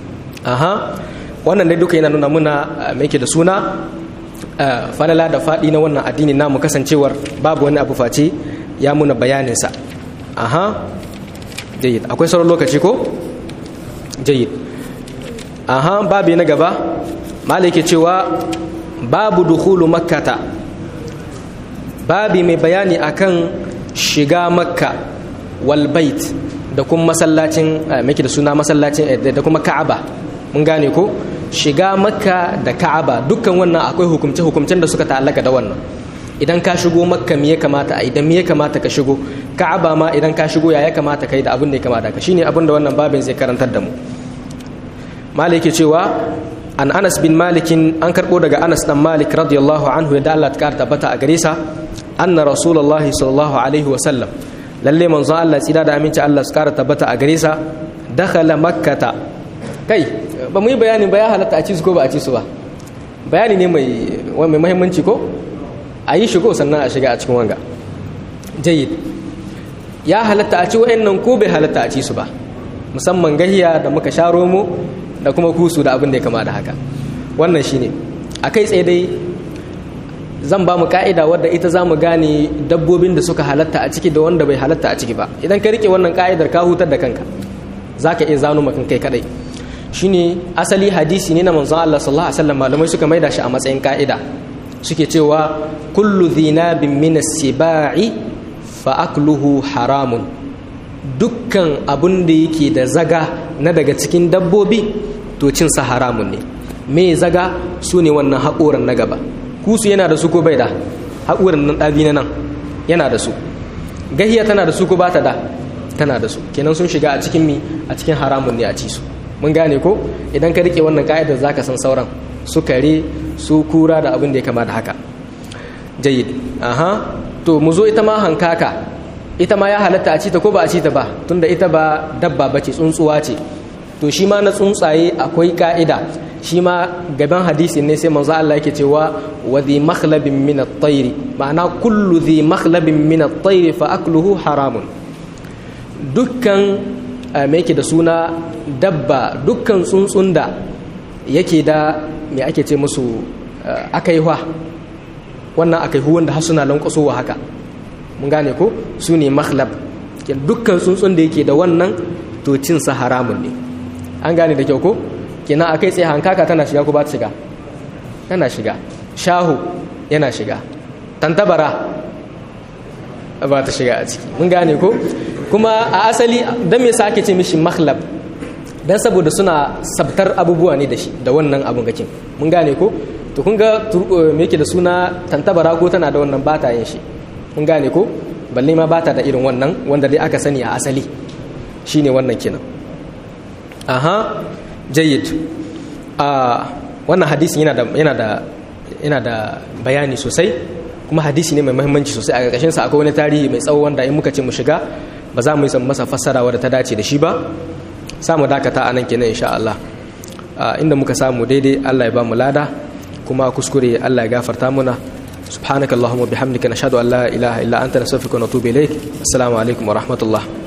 aha wannan dai duka yana nuna muna mai ke da suna falala da faɗi na wannan addini namu kasancewar babu wani abu face ya muna bayaninsa aha jayid akwai sauran lokaci ko jayid aha babi na gaba malai ke cewa babu dukhulu makkata babi mai bayani akan shiga makka wal bait da kuma masallacin mai da suna masallacin da kuma ka'aba mun gane ko shiga makka da ka'aba dukkan wannan akwai hukumce-hukumcen da suka ta'allaka da wannan idan ka shigo makka me ya kamata a idan me ya kamata ka shigo ka'aba ma idan ka shigo ya ya kamata kai da abin da ya kamata ka shine abin da wannan babin zai karantar da mu malik cewa an anas bin malikin an karbo daga anas dan malik radiyallahu anhu da Allah ta tabbata a gare sa anna rasulullahi sallallahu alaihi wa sallam lalle manzon Allah tsira da aminci Allah su kara tabbata a gare sa dakhala makkata kai ba mu yi bayanin ba ya halatta a ci su ko ba a ci su ba bayani ne mai mai muhimmanci ko a yi shigo sannan a shiga a cikin wanga jayyid ya halatta a ci wa'annan ko bai halatta a ci su ba musamman gahiya da muka sha romo da kuma kusu da abin da ya kama da haka wannan shine a kai tsaye dai zan ba mu ka'ida wadda ita za mu gane dabbobin da suka halatta a ciki da wanda bai halatta a ciki ba idan ka rike wannan ka'idar ka hutar da kanka za ka iya zano makan kai kadai shine asali hadisi ne na manzon Allah sallallahu alaihi wasallam malamai suka maida shi a matsayin ka'ida suke cewa kullu dhinabin min as-sibai fa akluhu haramun dukkan abun da yake da zaga na daga cikin dabbobi to cin sa haramun ne me zaga su ne wannan haƙoran na gaba kusu yana da su ko bai da haƙoran nan ɗabi na nan yana da su gahiya tana da su ko ba ta da tana da su kenan sun shiga a cikin mi a cikin haramun ne a ci su mun gane ko idan ka rike wannan ka'idar zaka san sauran su kare su kura da abin da ya kama da haka jayyid aha to mu zo ita ma hankaka ita ma ya halatta a cita ko ba a cita ba tunda ita ba dabba bace tsuntsuwa ce to shi ma na tsuntsaye akwai ka'ida shi ma gaban hadisi ne sai manzo Allah yake cewa wa dhi makhlabin min at-tayr ma'ana kullu dhi makhlabin min at-tayr fa akluhu haramun dukkan me yake da suna dabba dukkan tsuntsun da yake da me ake ce musu akaihwa wannan akaihu wanda har suna lankwasowa haka mun gane ko su ne makhlab dukkan tsuntsun da yake da wannan to cinsa haramun ne an gane da kyau ko kenan akai tsaye hankaka tana shiga ko ba ta shiga tana shiga shahu yana shiga tantabara ba ta shiga a ciki mun gane ko kuma a asali don me yasa ake ce mishi makhlab dan saboda suna sabtar abubuwa ne da shi da wannan abun gakin mun gane ko to kun ga me yake da suna tantabara ko tana da wannan bata yin shi mun gane ko balle ma bata da irin wannan wanda dai aka sani a asali shine wannan kenan aha jayyid a wannan hadisin yana da yana da yana da bayani sosai kuma hadisi ne mai muhimmanci sosai a ƙarƙashin sa akwai wani tarihi mai tsawo wanda in muka ce mu shiga ba za mu yi masa fassara wadda ta dace da shi ba samu dakata a nan kenan insha Allah inda muka samu daidai Allah ya ba mu lada kuma kuskure Allah ya gafarta muna subhanakallahumma bihamdika nashhadu an la ilaha illa anta nastaghfiruka wa natubu ilaik assalamu alaikum wa rahmatullah